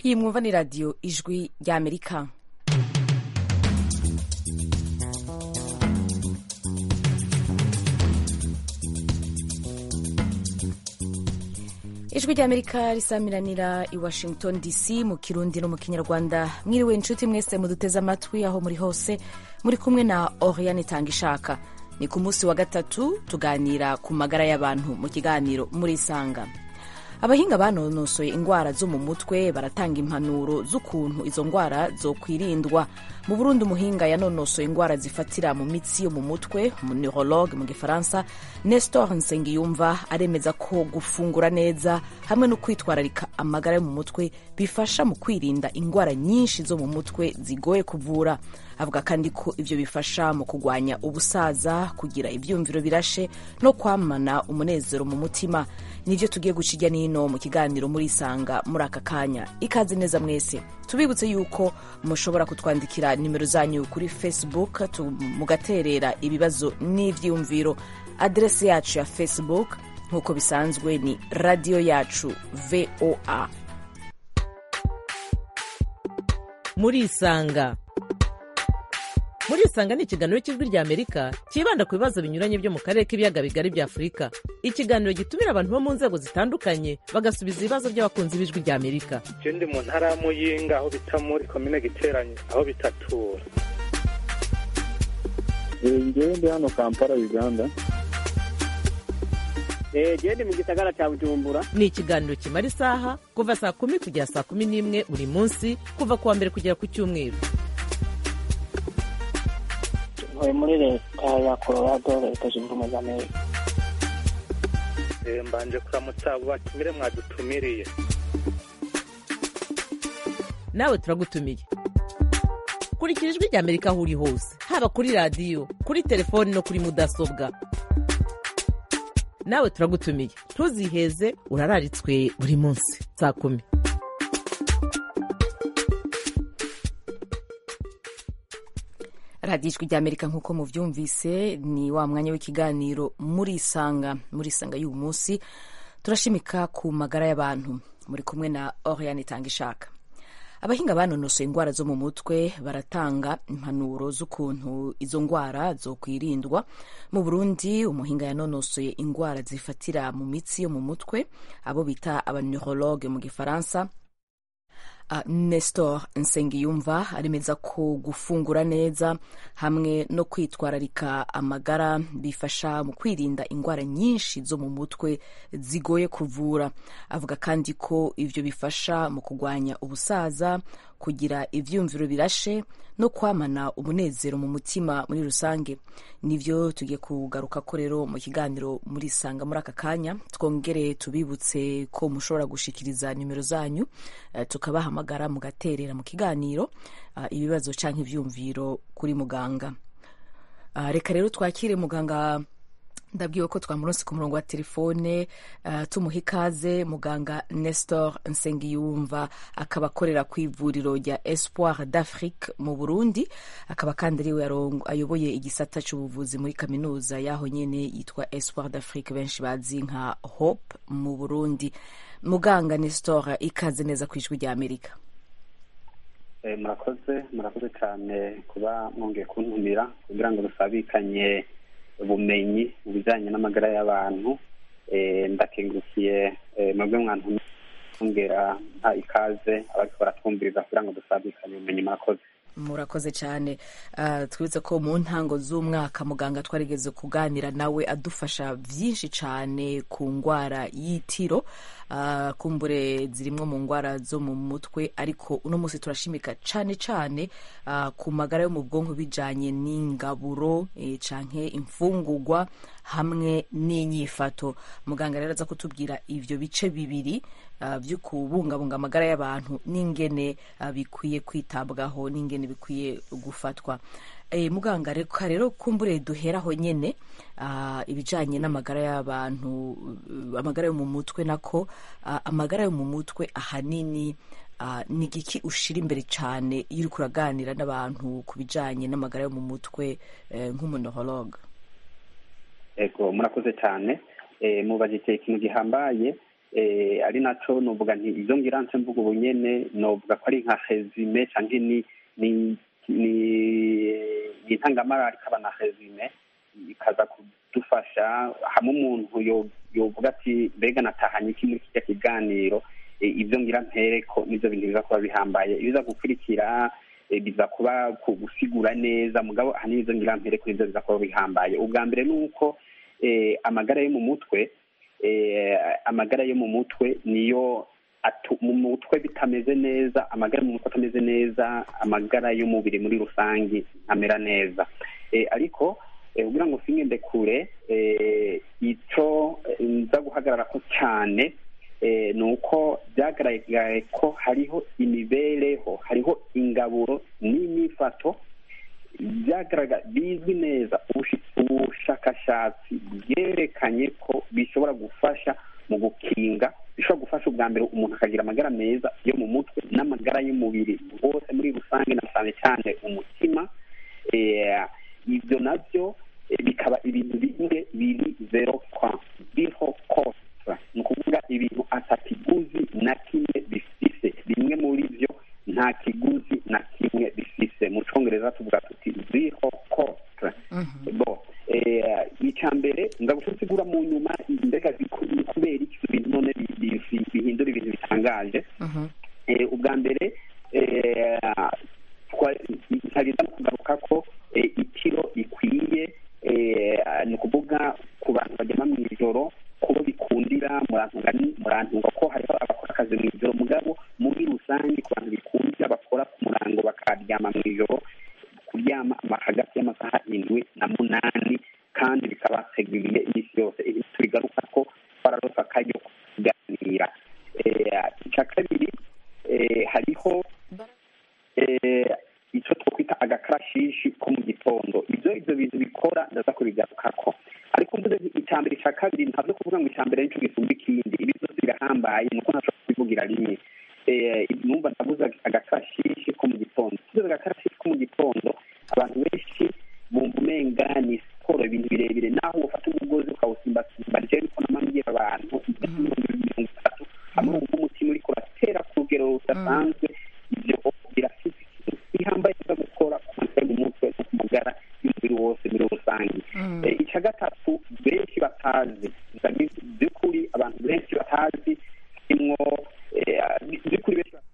iyi mwumva ni radiyo ijwi ry'amerika ijwi ry'amerika risamiranira i washington dc mu kirundi no mu kinyarwanda mwiriwe inshuti mwese muduteze amatwi aho muri hose muri kumwe na oriane itanga ishaka ni ku munsi wa gatatu tuganira ku magara y'abantu mu kiganiro muri isanga abahinga banonosoye indwara zo mu mutwe baratanga impanuro z'ukuntu izo ndwara zokwirindwa mu burundi umuhinga yanonosoye indwara zifatira mu mitsi yo mu mutwe neurologue mu gifaransa nestor nsengiyumva aremeza ko gufungura neza hamwe no kwitwararika amagara yo mu mutwe bifasha mu kwirinda indwara nyinshi zo mu mutwe zigoye kuvura avuga kandi ko ivyo bifasha mu kugwanya ubusaza kugira ivyumviro birashe no kwamana umunezero mu mutima nivyo tugiye guca irya nino mu kiganiro muri isanga muri aka kanya ikaze neza mwese tubibutse yuko mushobora kutwandikira nimero zanyu kuri facebook mugaterera ibibazo n'ivyiyumviro aderesi yacu ya facebook nk'uko bisanzwe ni radiyo yacu voa muri isanga muri isanga ni ikiganiro cy'ijwi rya amerika cyibanda ku bibazo binyuranye byo mu karere k'ibiyaga bigari bya afurika ikiganiro gitumira abantu bo mu nzego zitandukanye bagasubiza ibibazo by'abakunzi b'ijwi rya amerika je ndi mu ntara ya muyinga aho bita muri komine giteranye aho bitatura ngewe ndi hano kampala uganda jewe ndi mu gisagara cya bujumbura ni ikiganiro kimara isaha kuva saa kumi kugera saa kumi n'imwe buri munsi kuva ku wa mbere kugera ku cyumweru ntuye muri leta ya colorado leta zunze ubumwe za amerika Eh, mbanje kuramutsa abo batumire mwadutumiriye nawe turagutumiye kurikira ijwi rya amerika aho uri hose haba kuri radiyo kuri telefoni no kuri mudasobwa nawe turagutumiye ntuziheze urararitswe buri munsi saa kumi radiyo ijwi ry'amerika nk'uko muvyumvise ni wa mwanya w'ikiganiro muri isanga muri isanga y'uyu munsi turashimika ku magara y'abantu muri kumwe na oriane itanga ishaka abahinga banonosoye indwara zo mu mutwe baratanga impanuro z'ukuntu izo ndwara zokwirindwa mu burundi umuhinga yanonosoye indwara zifatira mu mitsi yo mu mutwe abo bita abaneurologue mu gifaransa Uh, Nestor Nsengiyumva aremeza ko gufungura neza hamwe no kwitwararika amagara bifasha mu kwirinda indwara nyinshi zo mu mutwe zigoye kuvura avuga kandi ko ivyo bifasha mu kugwanya ubusaza kugira ivyumviro birashe no kwamana umunezero mu mutima muri rusange nivyo tugiye kugaruka ko rero mu kiganiro muri sanga muri aka kanya twongere tubibutse ko mushobora gushikiriza nimero zanyu uh, tukabahamagara mugaterera mu kiganiro uh, ibibazo canke ivyumviro kuri muganga uh, reka rero twakire muganga ndabwiwe ko twamuronse ku murongo wa telefone uh, tumuha ikaze muganga nestor nsengiyumva akaba akorera ku ivuriro rya espoir d'afrique mu burundi akaba kandi ariwe ayoboye igisata c'ubuvuzi muri kaminuza y'aho nyene yitwa espoir d'afrique benshi bazi nka hope mu burundi muganga nestor ikaze neza ku ijwi rya amerika murakoze murakoze cyane kuba mwongeye kuntumira kugira ngo dusabikanye ubumenyi mu bijyanye n'amagara y'abantu ndakengurukiye mwebwe mwantumira nta ikaze abariko baratwumviriza kugira ngo dusabikanye ubumenyi murakoze murakoze cyane twibutse ko mu ntango z'umwaka muganga twarigeze kuganira nawe adufasha byinshi cyane ku ndwara y'itiro kumbure zirimwo mu ndwara zo mu mutwe ariko uno munsi turashimika cyane cyane ku magara yo mu bwonko bijanye n'ingaburo canke imfungurwa hamwe n'inyifato muganga rero aza kutubwira ivyo bice bibiri byo kubungabunga amagara y'abantu n'ingene bikwiye kwitabwaho n'ingene bikwiye gufatwa muganga reka rero kumbure duheraho nyene ibijanye n'amagara y'abantu amagara yo mu mutwe nako amagara yo mu mutwe ahanini ni igiki ushira imbere cyane iyo uriko uraganira n'abantu ku bijanye n'amagara yo mu mutwe nk'umunohologe ego murakoze cyane mubajije ikintu gihambaye eh, ari naco novuga nti izo ngira nce mvuga ubu nyene novuga ko ari nka resume canke ni ni ni ni intangamara ikaba na resume ikaza kudufasha hamwe umuntu yo- yovuga ati mbega natahanye iki muri kirya kiganiro eh, ivyo ngira mpereko nivyo bintu biza kuba bihambaye ibiza gukurikira eh, biza kuba ku gusigura neza mugabo ahanini ivyo ngira mpereko nivyo biza kuba bihambaye ubwa mbere ni uko eh, amagara yo mu mutwe eh, amagara yo mu mutwe niyo atu- mu mutwe bitameze neza amagara mu mutwe atameze neza amagara y'umubiri muri rusange amera neza eh, ariko eh, kugira ngo singende kure eh, ico eh, nza guhagararako cyane eh, ni uko byagaragaye ko hariho imibereho hariho ingaburo n'imyifato byagaragara bizwi neza ubushi- ubushakashatsi bwerekanye ko bishobora gufasha mu gukinga bishobora gufasha ubwa mbere umuntu akagira amagara meza yo mu mutwe n'amagara y'umubiri wose muri rusange na cyane cyane umutima Eh, ibyo nabyo eh, bikaba ibintu bimwe biri zero kwa zero cost ni ukuvuga ibintu atakiguzi na kimwe bifise bimwe muri byo nta kiguzi na kimwe bifise mu congereza tuvuga tuti zero cost bo eh, icya mbere nza guca nsigura mu nyuma mbega biku- ni kubera iki ibyo bintu none bi- bi- bihindura ibintu bitangaje eh, ubwa mbere eh, twa- ntagenda no kugaruka ko eh, itiro ikwiye eh, ni ukuvuga ku bantu bajyama mu ijoro kubo bikundira murantunga ni- murantunga ko hariho abakora akazi mu ijoro mugabo muri rusange ku bantu bikundira bakora ku murango bakaryama mu ijoro kuryama ama- hagati y'amasaha indwi na munani kandi bikabateguriye iminsi yose ibi tubigaruka ko twararosa akaryo ko kuganira Eh, icya kabiri eh, hariho eh, icyo twakwita agakarashishi ko mu gitondo ibyo ibyo bintu bikora ndaza kubigarukako ariko mvuze nti icya mbere icya kabiri ntabwo kuvuga ngo icya mbere nicyo gisumba ikindi ibi byose birahambaye nuko ntashobora kubivugira rimwe Eh, numva ndavuze agakarashishi ko mu gitondo tuvuze agakarashishi ko mu gitondo abantu benshi bumva umenga ni siporo ibintu birebire naho ufata umugozi ukawusimbasimba rero niko namambwira abantu mirongo itatu hamwe wumva umutima uriko uratera ku rugero rudasanzwe ibyo birafite ikintu gihambaye cyo gukora ku mutwe mu mutwe no ku magara y'umubiri wose muri rusange Eh, icya gatatu benshi batazi ndabizi by'ukuri abantu benshi batazi harimwo eh, by'ukuri benshi batazi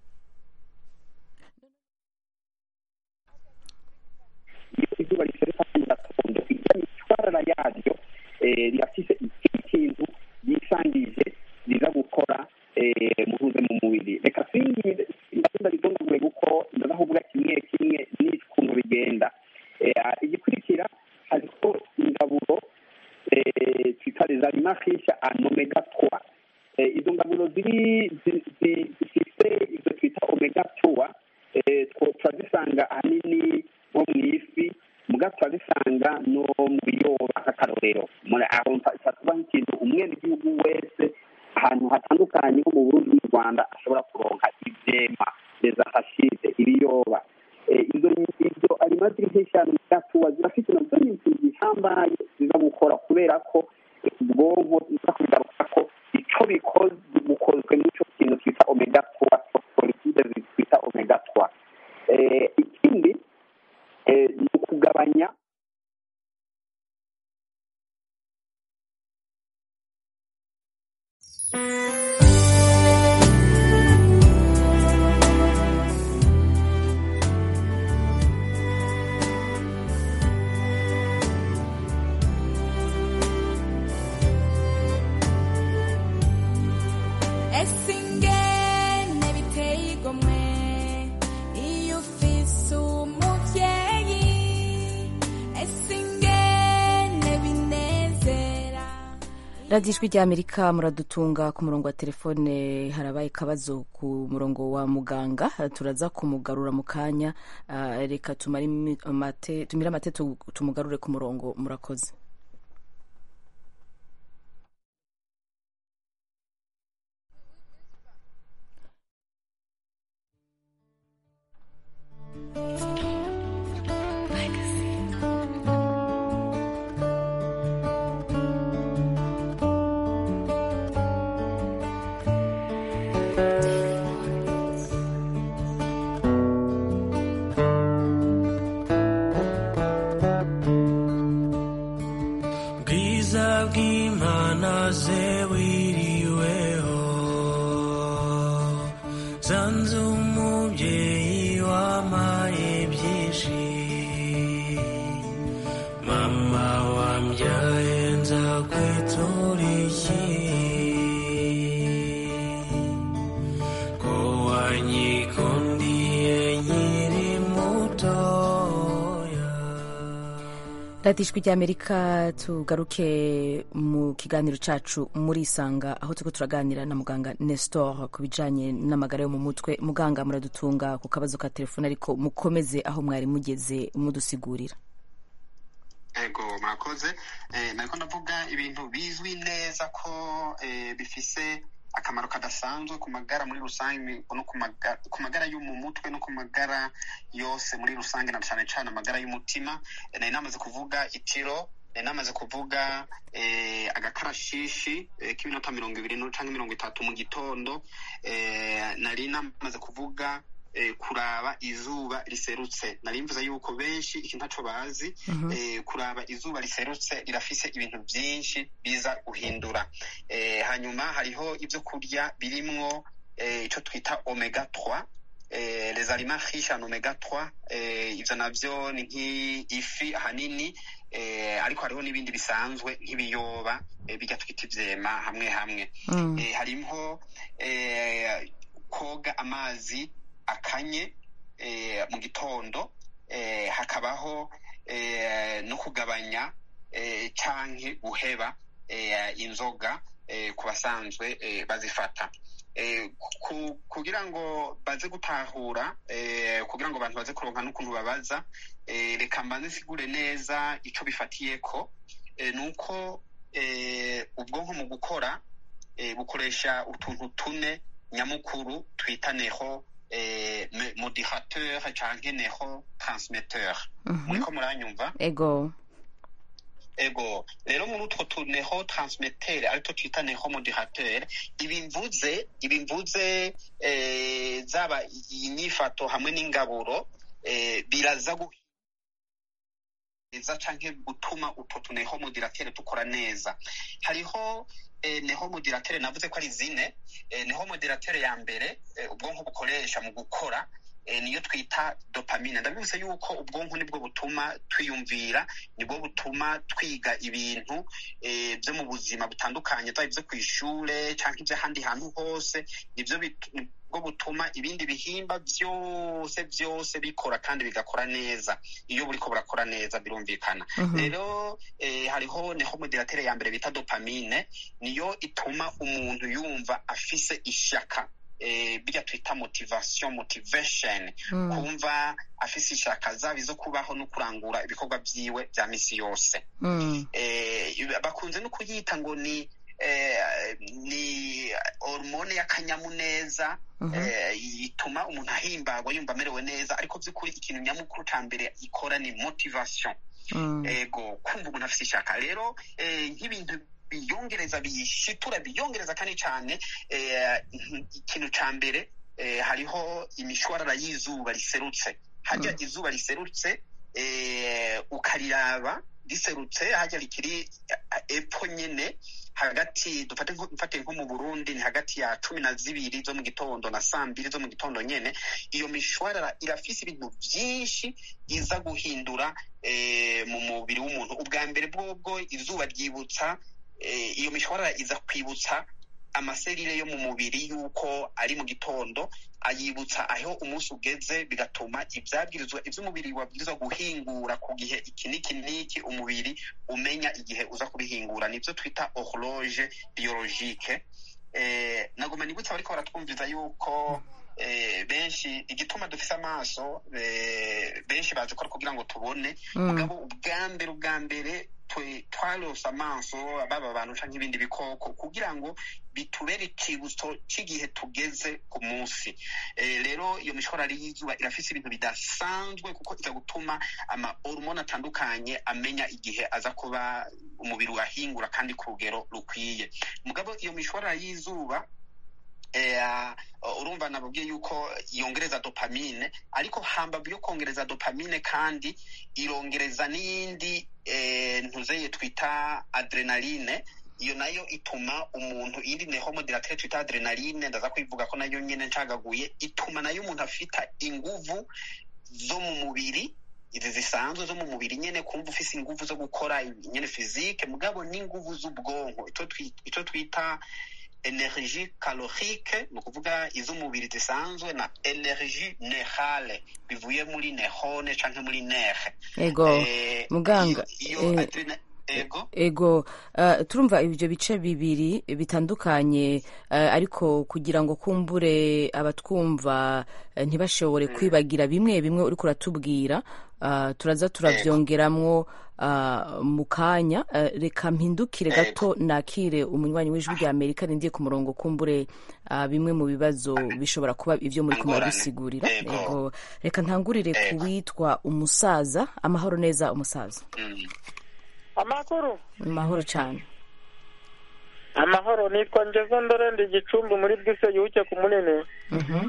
iyo izuba risereka mu gatondo irya mitwarara yaryo eh, rirafise ikindi kintu yisangije riza gukora eh, muhuze mu mubiri reka singize ndakunda ritondagure kuko ndaza kuvuga kimwe kimwe n'ukuntu bigenda Eh, igikurikira hariho ingaburo eh, twita les aliments riches en omega 3 Eh, izo ngaburo ziri zi- zi- zifite ibyo twita omega 3 eh, two- turazisanga ahanini nko mu ifi muga turazisanga no mu biyoba nk'akarorero Muri- aho tuba nk'ikintu umwenegihugu wese ahantu hatandukanye nko mu burundi n'u rwanda ashobora kuronka ivyema desahashide ibiyoba Eh, izo izo arima ziri nk'eshanu zatuwa zirafite nazo ni ikintu gihambaye ziza gukora kubera ko ubwonko biza kugaruka ko ico bikoze bukozwe n'ico kintu twita omega 3 phosphoride twita omega 3 Eh, ikindi eh, ni ukugabanya ese ingene biteye igomwe iyo ufise umuvyeyi ese ingene binezera radiyo ijwi ry'amerika muradutunga ku murongo wa telefone harabaye akabazo ku murongo wa muganga turaza kumugarura mu kanya Ah, reka tumare imi- amate- tumire amate tu- tumugarure ku murongo murakoze bwiza bw'imana ze wiriweho zanze umubyeyi wamaye byinshi mama wambyaye nza kwitura iki ko wanyikundiye nkiri mutoya radiyo ijwi ry'amerika tugaruke mu kiganiro cyacu muri isanga aho turiko turaganira na muganga nestor ku bijanye n'amagara yo mu mutwe muganga muradutunga ku kabazo ka telefone ariko mukomeze aho mwari mugeze mudusigurira ego mwakoze eh, nariko ndavuga ibintu bizwi neza ko eh, bifise akamaro kadasanzwe ku magara muri rusange no ku maga- ku magara yo mu mutwe no ku magara yose muri rusange na cane cane amagara y'umutima Eh, nari namaze kuvuga itiro nari namaze kuvuga eh, agakarashishi eh, k'iminota mirongo ibiri no canke mirongo itatu mu gitondo eh, nari namaze kuvuga eh, kuraba izuba riserutse nari mvuze yuko benshi iki ntaco bazi eh, kuraba izuba riserutse rirafise ibintu byinshi biza guhindura eh, hanyuma hariho ibyo kurya birimwo eh, ico twita omega 3 eh, les aliments riches en omega 3 eh, ivyo navyo ni nk'ifi ahanini eh, ariko hariho n'ibindi bisanzwe nk'ibiyoba eh, bijya twita ivyema hamwe hamwe Mm. eh, harimwo eh, koga amazi akanye eh, mu gitondo eh, hakabaho eh, no kugabanya eh, canke guheba eh, inzoga eh, ku basanzwe eh, bazifata eh, ku, kugira ngo baze gutahura eh, kugira ngo abantu baze kuronka n'ukuntu babaza eh, reka mbanze nsigure neza ico bifatiyeko eh, nuko eh, ubwonko mu gukora eh, bukoresha utuntu tune nyamukuru twita neho eh, me- moderateur canke neho transmetteur Mhm. muriko muranyumva ego ego rero muri utwo tu neho transmetteur ariko twita neho moderateur ibi mvuze ibi mvuze eh, zaba iyi nyifato hamwe n'ingaburo eh, biraza gu neza canke gutuma utwo tuneho moderateur dukora neza hariho eh, neho moderateur navuze ko ari zine eh, neho moderateur ya mbere eh, ubwonko bukoresha mu gukora eh, niyo twita dopamine ndabivuze yuko ubwonko nibwo butuma twiyumvira nibwo butuma twiga ibintu eh, byo mu buzima butandukanye byaba ibyo ku ishure canke iby'ahandi hantu hose nibyo bit- nibwo butuma ibindi bihimba byose byose bikora kandi bigakora neza iyo buriko burakora neza birumvikana Mhm. rero eh, hariho neho moderatere ya mbere bita dopamine niyo ituma umuntu yumva afise ishaka eh, birya twita motivation motivation Mm. kumva afise ishaka zaba izo kubaho no kurangura ibikorwa vyiwe vya misi yose Mm. eh, bakunze no kuyita ngo ni eh, ni hormone y'akanyamuneza Mhm. eh, ituma umuntu ahimbagwa yumva amerewe neza ariko by'ukuri ikintu nyamukuru ca mbere ikora ni motivation Mm. ego kumva umuntu afite ishaka rero eh, nk'ibintu biyongereza biyishitura biyongereza kandi cyane eh, ikintu ca mbere eh, hariho imishwarara y'izuba riserutse harya izuba riserutse eh, ukariraba riserutse harya rikiri eh, epfo nyene hagati dufate nko mfate nko mu Burundi ni hagati ya cumi na zibiri zo mu gitondo na saa mbiri zo mu gitondo nyene iyo mishwarara irafise ibintu vyinshi iza guhindura eh, mu mubiri w'umuntu ubwa mbere bwobwo izuba ryibutsa eh, iyo mishwarara iza kwibutsa amaserire yo mu mubiri yuko ari mu gitondo ayibutsa aho umunsi ugeze bigatuma ivyabwirizwa ivy'umubiri wabwirizwa guhingura ku gihe iki n'iki n'iki umubiri umenya igihe uza kubihingura nivyo twita horloge biologique eh, nagoma nibutsa bariko baratwumviza yuko eh, benshi igituma dufise amaso eh, benshi bazi ko ari kugira ngo tubone Mm. mugabo ubwa mbere ubwa mbere twe- twarose amaso baba abantu canke ibindi bikoko kugira ngo bitubere ikibutso c'igihe tugeze ku munsi eh, rero iyo mishwarara y'izuba irafise ibintu bidasanzwe kuko iza gutuma ama hormone atandukanye amenya igihe aza kuba umubiri urahingura kandi ku rugero rukwiye mugabo iyo mishwarara y'izuba eh, urumva nababwiye yuko yongereza dopamine ariko hambavu yo kongereza dopamine kandi irongereza n'iyindi eh, ntuzeye twita adrenaline iyo nayo ituma umuntu iyindi nehomodiratere twita adrenaline ndaza kwivuga ko nayo nyene ncagaguye ituma nayo umuntu afita inguvu zo mu mubiri izi zisanzwe zo mu mubiri nyene kumva ufise inguvu zo gukora nyene fizike mugabo n'inguvu z'ubwonko ico twi- ico twita energie calorique ni ukuvuga iz'umubiri zisanzwe na energie nerale bivuye muri nehone canke muri nere ego Eh, muganga iyo, iyo eh, adrena- ego ego uh, turumva ibyo bice bibiri bitandukanye uh, ariko kugira ngo kumbure abatwumva uh, ntibashobore kwibagira bimwe bimwe uriko uratubwira uh, turaza turavyongeramwo uh, mu kanya uh, reka mpindukire gato nakire umunywanyi w'ijwi rya amerika rindiye ku murongo kumbure uh, bimwe mu bibazo bishobora kuba ivyo muri kumwe Ingorane. bisigurira Ego. ego reka ntangurire ku Ego. witwa umusaza amahoro neza umusaza Mm. amakuru amahoro cyane amahoro nitwa ngezo ndorende igicumbi muri bwise yuke ku munini Mhm.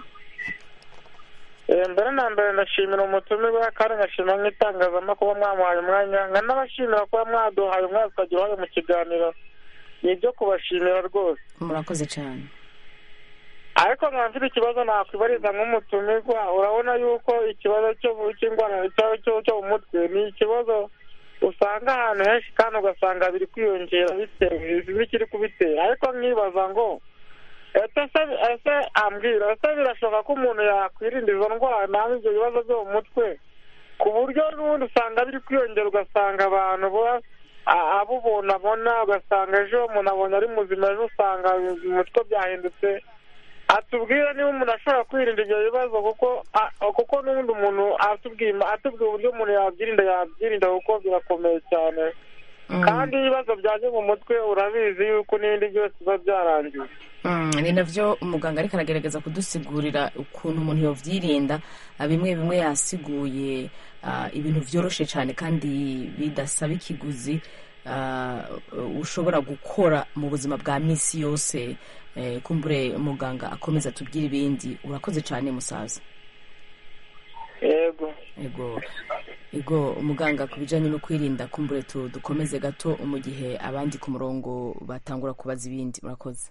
Eh, mbere na mbere ndashimira umutumirwa kandi ngashimira nk'itangazamakuru mwamuhaye umwanya nkanabashimira kuba mwaduhaye umwanya tukagira uruhare mu kiganiro ni ibyo kubashimira rwose murakoze cyane ariko nkaba mfite ikibazo nakwibariza nk'umutumirwa urabona yuko ikibazo cyo cy'indwara cyo- cyo cyo mu mutwe ni ikibazo usanga ahantu henshi kandi ugasanga biri kwiyongera bitewe n'ikiri kubitera ariko nkibaza ngo ese se- ese ambwira ese birashoboka ko umuntu yakwirinda izo ndwara naho ibyo bibazo byo mu mutwe ku buryo n'ubundi usanga biri kwiyongera ugasanga abantu bo- a- abo umuntu abona ugasanga ejo umuntu abonye ari muzima ejo usanga mu mutwe byahindutse atubwira niba umuntu ashobora kwirinda ibyo bibazo kuko a- kuko n'ubundi umuntu atubwira atubwira uburyo umuntu yabyirinda yabyirinda kuko birakomeye cyane kandi ibibazo byaje mu mutwe urabizi yuko n'ibindi byose biba byarangiye Mm, ni navyo umuganga ariko aragerageza kudusigurira ukuntu umuntu yovyirinda Ah, bimwe bimwe yasiguye ah, ibintu vyoroshe cyane kandi bidasaba ikiguzi ah, ushobora gukora mu buzima bwa misi yose eh, kumbure umuganga akomeza atubwira ibindi urakoze cyane musaza yego ego ego umuganga ku bijyanye no kwirinda kumbure tu- dukomeze gato mu gihe abandi ku murongo batangura kubaza ibindi murakoze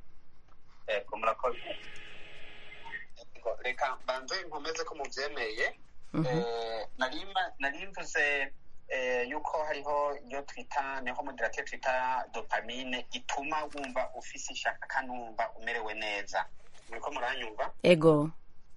ego murakoze Ego, reka mbanze nkomeze ko mubyemeye Eh, nari ma- nari mvuze eh, yuko hariho iyo twita niho moderate twita dopamine ituma wumva ufise ishaka kandi wumva umerewe neza muriko muranyumva ego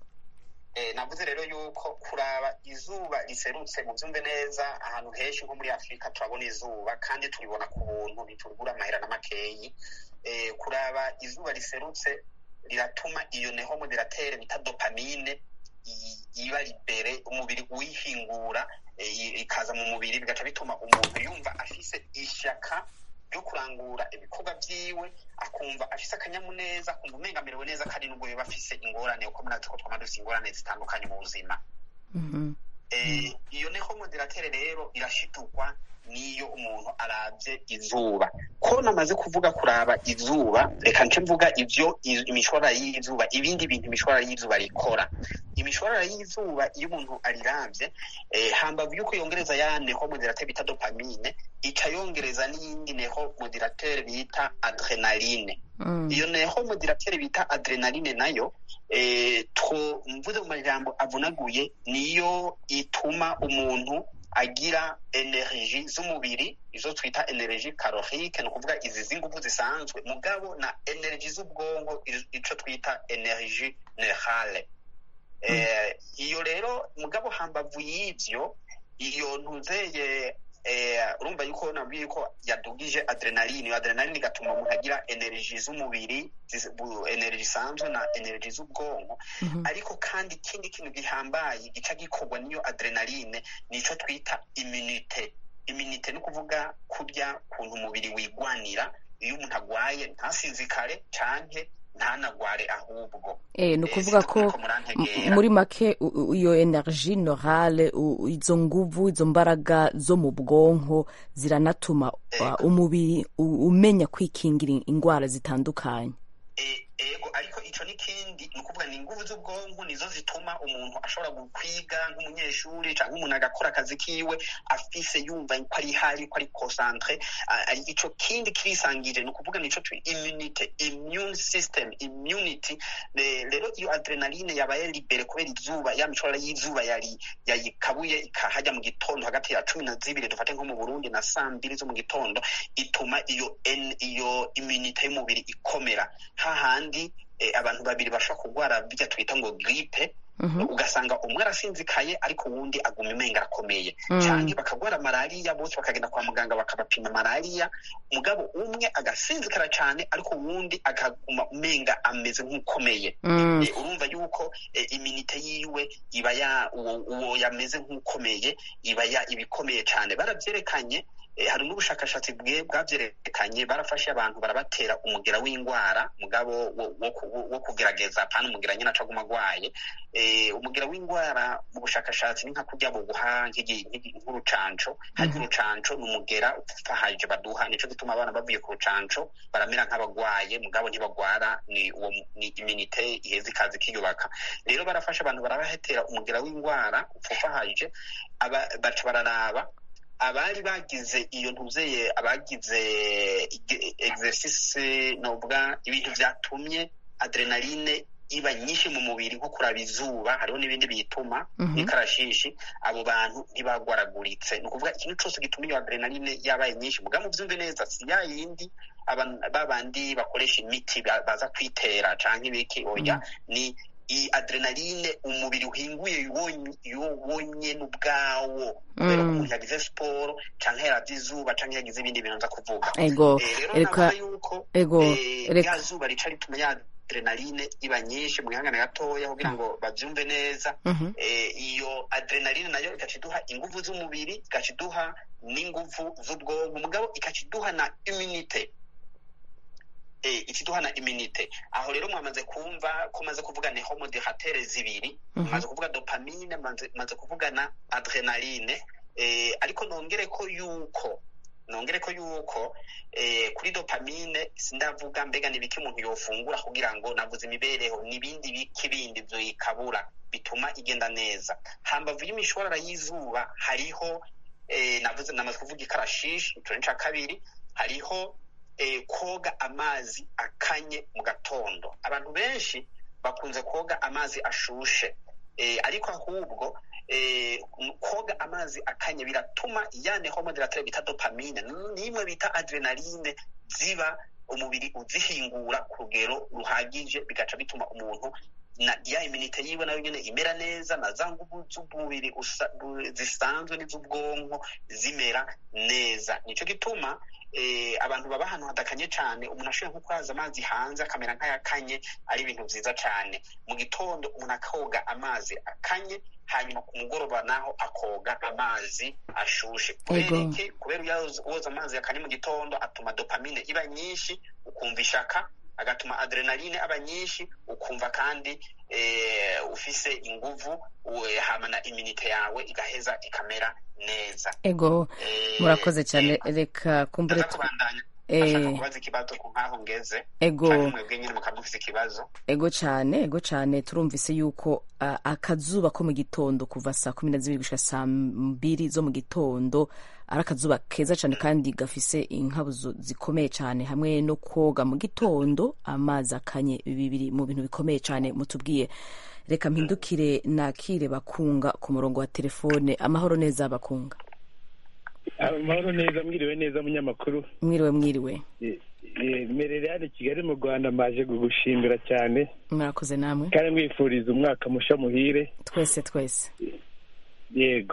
Eh, navuze rero yuko kuraba izuba riserutse mu byumve neza ahantu henshi nko muri afurika turabona izuba kandi turibona ku buntu ntiturigura amahera n'amakeyi Eh, kuraba izuba riserutse riratuma iyo neho moderatere bita dopamine i- iba libere umubiri uyihingura eh, i- ikaza mu mubiri bigaca bituma umuntu yumva afise ishaka ryo kurangura ibikorwa vyiwe akumva afise akanyamuneza akumva umenga amerewe neza kandi nubwo yoba afise ingorane kuko murazi ko twama dufise ingorane zitandukanye mu buzima Mhm. eh, iyo neho moderatere rero irashidurwa n'iyo umuntu aravye izuba ko namaze kuvuga kuraba izuba reka nce mvuga ivyo i- imishwarara y'izuba ibindi bintu imishwarara y'izuba rikora imishwarara y'izuba iyo umuntu ariravye eh, hambavu yuko yongereza ya neho moderatere bita dopamine ica yongereza n'iyindi neho moderatere bita adrenaline Mm. iyo neho moderatere bita adrenaline nayo eh, two mvuze mu majambo avunaguye niyo ituma umuntu agira energie z'umubiri izo twita energie calorique ni ukuvuga izi z'inguvu zisanzwe mugabo na energie z'ubwonko izo- ico twita energie neurale eh, iyo rero mugabo hambavu y'ivyo iyo ntuzeye eh, urumva yuko nabwiye yuko yadugije adrenaline iyo adrenaline igatuma umuntu agira energie z'umubiri ziz- bu- energie isanzwe na energie z'ubwonko Mhm. ariko kandi ikindi kintu gihambaye gica gikorwa n'iyo adrenaline nico twita immunite immunite ni ukuvuga kurya kuntu umubiri wigwanira iyo umuntu agwaye ntasinzikare canke ntanagware ahubwo Eh, ni Eh, ukuvuga sinzi ko ko murantegera. m- muri make u- u- iyo energie norale u- izo nguvu izo mbaraga zo mu bwonko ziranatuma uh, umubiri u- umenya kwikingira indwara zitandukanye E- ego ariko ico ico n'ikindi ni ukuvuga ni inguvu z'ubwonko nizo zituma umuntu ashobora kwiga nk'umunyeshuri cyangwa umuntu agakora akazi kiwe afise yumva ko ari hari ko ari concentre ico kindi kirisangije ni ukuvuga nico tu immunity immune system immunity rero iyo adrenaline yabaye libere kubera izuba ya mishorara y'izuba yari yayikabuye ikahajya mu gitondo hagati ya cumi na zibiri dufate nko mu burundi na saa mbiri zo mu gitondo ituma iyo iyo immunity y'umubiri ikomera hahandi abantu babiri bashobora kurwara bijya twita ngo gripe ugasanga umwe arasinzikaye ariko uwundi aguma imenga arakomeye cyangwa bakagwara malariya bose bakagenda kwa muganga bakabapima malariya mugabo umwe agasinzikara cyane ariko uwundi akaguma umenga ameze nk'ukomeye urumva yuko iminite yiwe iba ya uwo yameze nk'ukomeye iba ibikomeye cyane barabyerekanye hari n'ubushakashatsi bwe bwabyerekanye barafashe abantu barabatera umugera w'indwara mugabo wo kugerageza apana umugera nyine acaguma agwaye umugera w'indwara mu bushakashatsi ni nka kurya buguha nk'urucanco hari urucanco ni umugera ufahaje baduha nico gituma abana bavuye ku rucanco baramera nk'abagwaye mugabo ntibagwara ni uwo ni iminite iheza ikazi kiyubaka rero barafashe abantu barabahetera umugera w'indwara upfufahaje baca bararaba abari bagize iyo ntuzeye abagize exercice nobwa ibintu byatumye adrenaline iba nyinshi mu mubiri nko kuraba izuba hariho n'ibindi biyituma n'ikarashishi abo bantu ntibagwaraguritse ni ukuvuga ikintu cyose gituma iyo adrenaline yabaye nyinshi muga mubyumve neza si ya yindi babandi bakoresha imiti baza kwitera canke ibiki oya ni iyi adrenaline umubiri uhinguye wonyene ubwawo kubera ko umuntu yagize siporo canke yaravye izuba canke yagize ibindi bintu nza kuvuga ego reka ego reka ya zuba rica rituma ya adrenaline iba nyinshi mu gihangana gatoya kugira ngo bavyumve neza iyo adrenaline nayo igaca iduha inguvu z'umubiri igaca iduha n'inguvu z'ubwonko mugabo igaca iduha na immunite ikiduha na iminite aho rero mwamaze kumva ko maze kuvuga ni homodihatere zibiri maze kuvuga dopamine maze kuvuga na adrenaline ariko nongere ko yuko nongere ko yuko kuri dopamine sindavuga mbega nibiki umuntu yofungura kugira ngo navuze imibereho n'ibindi biki bindi byoyikabura bituma igenda neza hambavu y'imishwarara y'izuba hariho navuze namaze kuvuga ikarashishi ico ni ca kabiri hariho koga amazi akanye mu gatondo abantu benshi bakunze koga amazi ashushe ariko ahubwo koga amazi akanye biratuma yane homodiratire bita dopamine n'imwe bita adrenaline ziba umubiri uzihingura ku rugero ruhagije bigaca bituma umuntu na ya iminite yiwe nayo nyene imera neza na za nguvu z'umubiri zisanzwe n'iz'ubwonko zimera neza nico gituma abantu baba ahantu hadakanye cyane umuntu ashobora nko kwaza amazi hanze akamera nk'ayakanye ari ibintu byiza cyane mu gitondo umuntu akoga amazi akanye hanyuma ku mugoroba naho akoga amazi ashushe kubera iki kubera uwoza amazi akanye mu gitondo atuma dopamine iba nyinshi ukumva ishaka agatuma adrenaline aba nyinshi ukumva kandi ufise inguvu hama na iminite yawe igaheza ikamera neza ego murakoze cyane reka kumbure kubaza ikibazo ku nkaho ngeze ego mwebwe nyine mukaba mufise ikibazo ego cyane ego cyane turumvise yuko uh, akazuba ko mu gitondo kuva saa kumi na zibiri gushika saa mbiri zo mu gitondo ari akazuba keza cyane kandi gafise inkabuzo zikomeye cyane hamwe no koga mu gitondo amazi akanye bibiri mu bintu bikomeye cyane mutubwiye reka mpindukire nakire bakunga ku murongo wa telefone amahoro neza bakunga amahoro neza mwiriwe neza munyamakuru mwiriwe mwiriwe merere hano i kigali mu rwanda maje kugushimira cyane murakoze namwe kandi mwifuriza umwaka musha muhire twese twese yego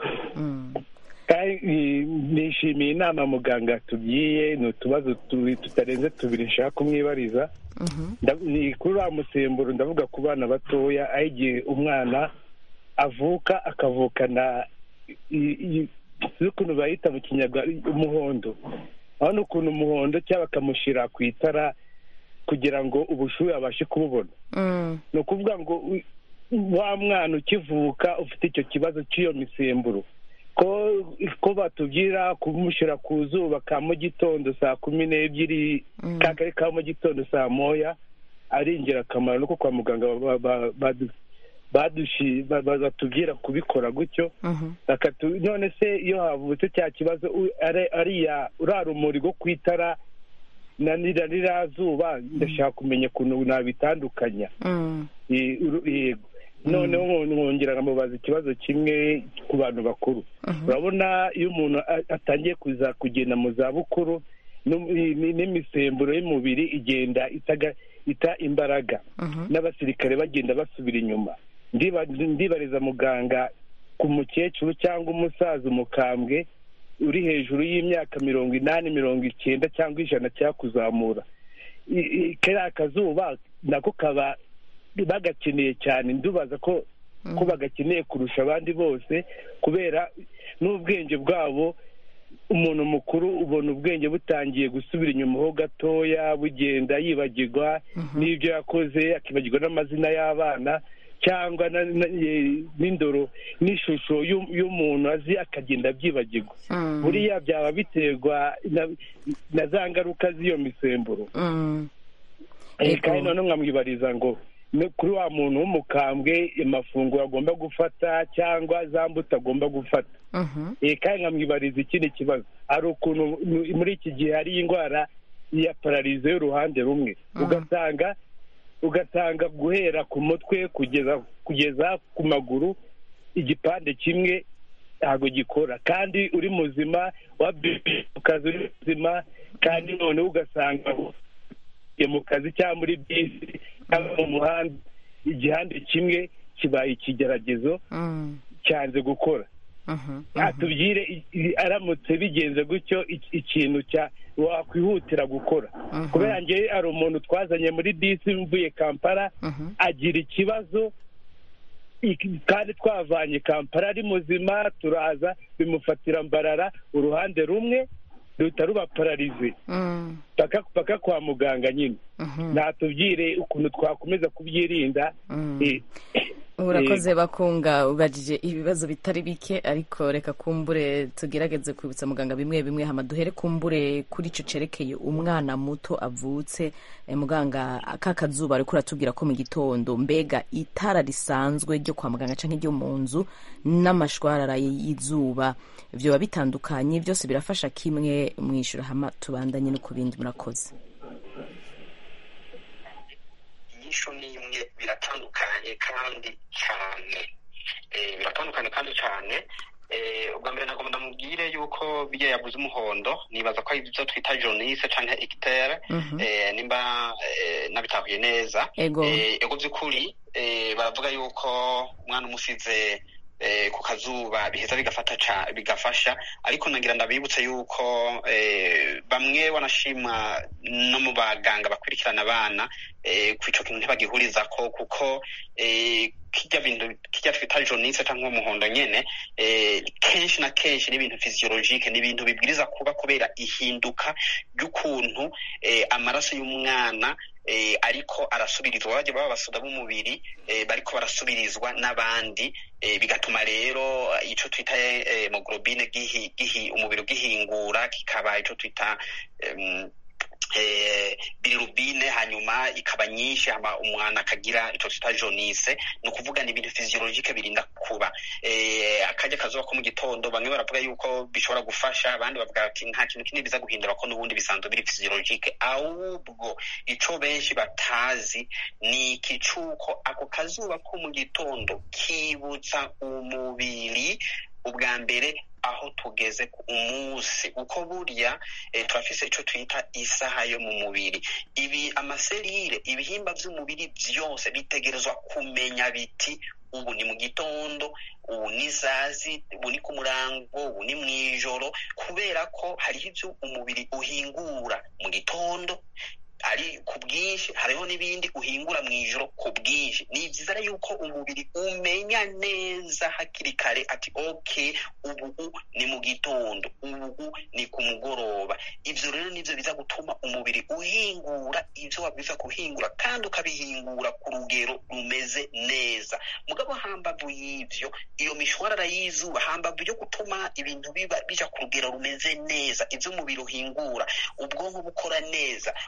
nishimiye inama muganga tugiye ni utubazo tutarenze tubiri nshaka kumwibariza ni kuri wa musemburo ndavuga ku bana batoya aho igihe umwana avuka akavukana ukuntu bayita mu kinyarwanda umuhondo aho ni ukuntu umuhondo cyangwa bakamushyira ku itara kugira ngo ubushuhe abashe kububona ni ukuvuga ngo wa mwana ukivuka ufite icyo kibazo cy'iyo misemburo ko batubwira kumushyira ku zuba ka mu gitondo saa kumi n'ebyiri ka kari ka mu gitondo saa moya ari ingirakamaro nuko kwa muganga ba- ba- badu- badushi ba- ba- batubwira kubikora gutyo bakatu none se iyo havutse cya kibazo u- ari- ariya uriya rumuri rwo ku itara na nira ririya zuba ndashaka kumenya ukuntu nabitandukanya Mm. Eh, uru- yego noneho nko- nkongera nkamubaza ikibazo kimwe ku bantu bakuru urabona iyo umuntu a- atangiye kuza kugenda mu zabukuru no- i- ni- n'imisemburo y'umubiri igenda itaga- ita imbaraga n'abasirikare bagenda basubira inyuma Ndiba- ndibariza muganga ku mukecuru cyangwa umusaza umukambwe uri hejuru y'imyaka mirongo inani mirongo icyenda cyangwa ijana cyakuzamura I- i- kariya kazuba nako kaba bagakeneye cyane ndubaza ko ko bagakeneye kurusha abandi bose kubera n'ubwenge bwabo umuntu mukuru ubona ubwenge butangiye gusubira inyuma ho gatoya bugenda yibagirwa n'ibyo yakoze akibagirwa n'amazina y'abana cyangwa na- na- eh, n'indoro n'ishusho y'u- y'umuntu azi akagenda abyibagirwa Mm. buriya byaba biterwa na- na za ngaruka z'iyo misemburo Mm. Eh, Yego. kandi noneho nkamwibariza ngo no kuri wa muntu w'umukambwe amafunguro agomba gufata cyangwa za mbuto agomba gufata Mhm. Eh, kandi nkamwibariza ikindi kibazo hari ukuntu mu- muri iki gihe hari indwara ya pararize y'uruhande rumwe ugasanga ugasanga guhera ku mutwe kugeza kugeza ku maguru igipande kimwe ntabwo gikora kandi uri muzima wabyukiye mu kazi uri muzima kandi noneho ugasanga ugiye mu kazi cyangwa muri bisi cyangwa mu muhanda igihande kimwe kibaye ikigeragezo Mm. cyanze gukora Mhm. atubwire i- i- aramutse bigenze gutyo iki- ikintu cya wakwihutira gukora kubera njye hari umuntu twazanye muri bisi mvuye kampala agira ikibazo iki- kandi twavanye kampala ari muzima turaza bimufatira mbarara uruhande rumwe ruhita ruba pararize Mm. paka paka kwa muganga nyine Mhm. natubwire ukuntu twakomeza kubyirinda Mm. Eh, urakoze bakunga ubajije ibibazo bitari bike ariko reka kumbure tugerageze kwibutsa muganga bimwe bimwe hama duhere kumbure kuri ico cerekeye umwana muto avutse eh, muganga ka kazuba ariko uratubwira ko mu gitondo mbega itara risanzwe ryo kwa muganga canke ryo mu nzu n'amashwarara y'izuba vyoba bitandukanye byose birafasha kimwe mwishura hama tubandanye no ku bindi murakoze inyishu ni imwe biratandukanye kandi cyane Eh, biratandukanye kandi cyane Eh, ubwa mbere nagomba ndamubwire yuko bijya yavuze umuhondo nibaza ko ari ibyo twita jonise canke egitere Mhm. eh, nimba eh, nabitahuye neza Ego. Eh, ego by'ukuri eh, baravuga yuko umwana umusize eh, ku kazuba biheza bigafata ca bigafasha ariko nagira ndabibutse yuko eh, bamwe wanashima no mu baganga bakurikirana abana eh, ku ico kintu ntibagihurizako kuko eh, kirya bintu kirya twita jonise cyangwa umuhondo nyene eh, kenshi na kenshi ni ibintu physiologique ni ibintu bibwiriza kuba kubera ihinduka ry'ukuntu eh, amaraso y'umwana eh, ariko arasubirizwa bajya baba basoda b'umubiri eh, bariko barasubirizwa n'abandi eh, bigatuma rero eh, ico twita eh, hemoglobine gihi, gihi, umubiri ugihingura kikaba ico twita em, eh, bilirubine hanyuma ikaba nyinshi hama umwana akagira ico twita jonise ni ukuvuga ni ibintu physiologique birinda kuba eh, akarya kazuba ko mu gitondo bamwe baravuga yuko bishobora gufasha abandi bavuga ati nta kintu kinini biza guhindura ko n'ubundi bisanzwe biri physiologique ahubwo ico benshi batazi ni iki cuko ako kazuba ko mu gitondo kibutsa umubiri ubwa mbere aho tugeze ku umunsi uko burya eh, turafise ico twita isaha yo mu mubiri ibi amaserire ibihimba vy'umubiri vyose bitegerezwa kumenya biti ubu ni mu gitondo ubu ni sazi ubu ni ku murango ubu ni mw'ijoro kubera ko hariho ivyo umubiri uhingura mu gitondo ari ku bwinshi hariho n'ibindi uhingura mu ijoro ku bwinshi ni byiza rero yuko umubiri umenya neza hakiri kare ati ok ubu ni mu gitondo ubu ni ku mugoroba ivyo rero nivyo biza gutuma umubiri uhingura ivyo wabwiza kuhingura kandi ukabihingura ku rugero rumeze neza mugabo hambavu y'ivyo iyo mishwarara y'izuba hambavu yo gutuma ibintu biba bija ku rugero rumeze neza ivyo umubiri uhingura ubwonko bukora neza umutima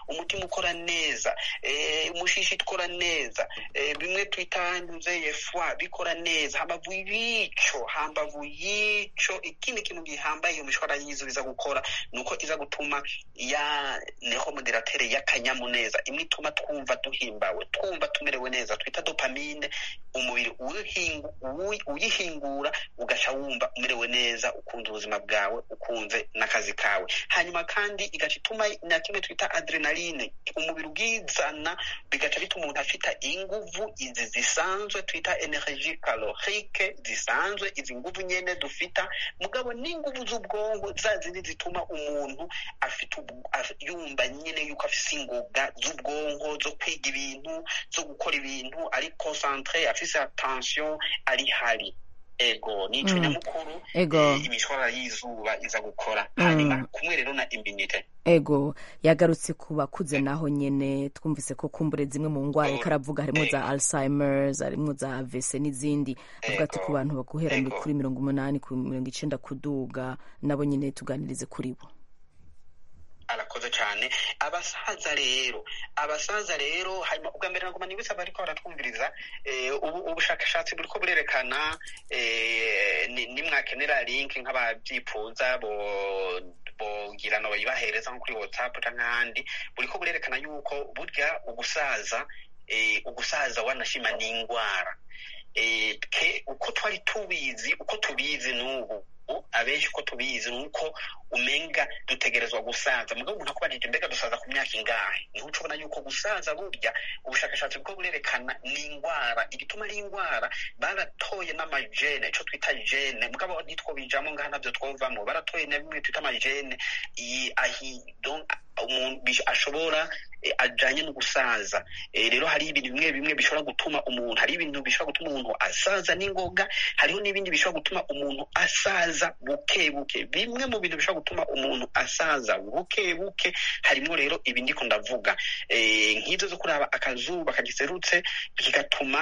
ukora neza eh, umushishi ukora neza eh, bimwe twita nzeye fwa bikora neza hambavu y'ico hambavu y'ico ikindi kintu gihambaye iyo mishwara y'izo iza gukora ni uko iza gutuma ya nehomoderatere y'akanyamuneza imwe ituma twumva duhimbawe twumva tumerewe neza twita dopamine umubiri uyihingu- uyi- uyihingura ugaca wumva umerewe neza ukunda ubuzima bwawe ukunze n'akazi kawe hanyuma kandi igaca ituma na kimwe twita adrenaline umubiri ubwizana bigaca bituma umuntu afita inguvu izi zisanzwe twita energie calorique zisanzwe izi nguvu nyene dufita mugabo n'inguvu z'ubwonko za zindi zituma umuntu afite ubu- af- yumva nyene yuko afise ingoga z'ubwonko zo kwiga ibintu zo gukora ibintu ari concentre afise attention ari hari ego nico Mm. nyamukuru Ego. eh, imishwarara y'izuba iza gukora Mm. hanyuma kumwe rero na immunite ego yagarutse ku bakuze naho nyene twumvise ko kumbure zimwe mu ngwara ariko aravuga harimo za alzheimers harimo za avc n'izindi avuga ati ku bantu baguhera Ego. kuri mirongo umunani ku mirongo icenda kuduga nabo nyene tuganirize kuri bo arakoze cyane abasaza rero abasaza rero hanyuma ubwa mbere naguma nibutsa bariko baratwumviriza eh, ubu ubushakashatsi buriko burerekana eh, ni- nimwakenera link nk'abavyifuza bo bogira no bayibahereza nko kuri whatsapp canke ahandi buriko burerekana yuko burya ugusaza eh, ugusaza wanashima ni ingwara eh, ke uko twari tubizi uko tubizi n'ubu abenshi uko tubizi ni uko umenga dutegerezwa gusaza mugabo umuntu akubanije mbega dusaza ku myaka ingahe niho uca ubona yuko gusaza burya ubushakashatsi bwo burerekana ni ingwara igituma ari ingwara baratoye n'amajene ico twita jene mugabo nitwo bijamo ngaha navyo twovamo baratoye na bimwe twita amajene i- ahi donc umuntu bish- ashobora eh, ajanye no gusaza Eh, rero hari ibintu bimwe bimwe bishobora gutuma umuntu hari ibintu bishobora gutuma umuntu asaza n'ingoga hariho n'ibindi bishobora gutuma umuntu asaza buke buke bimwe mu bintu bishobora gutuma umuntu asaza buke buke harimo rero ibi ndiko ndavuga eh, nk'izo zo kuraba akazuba kagiserutse kigatuma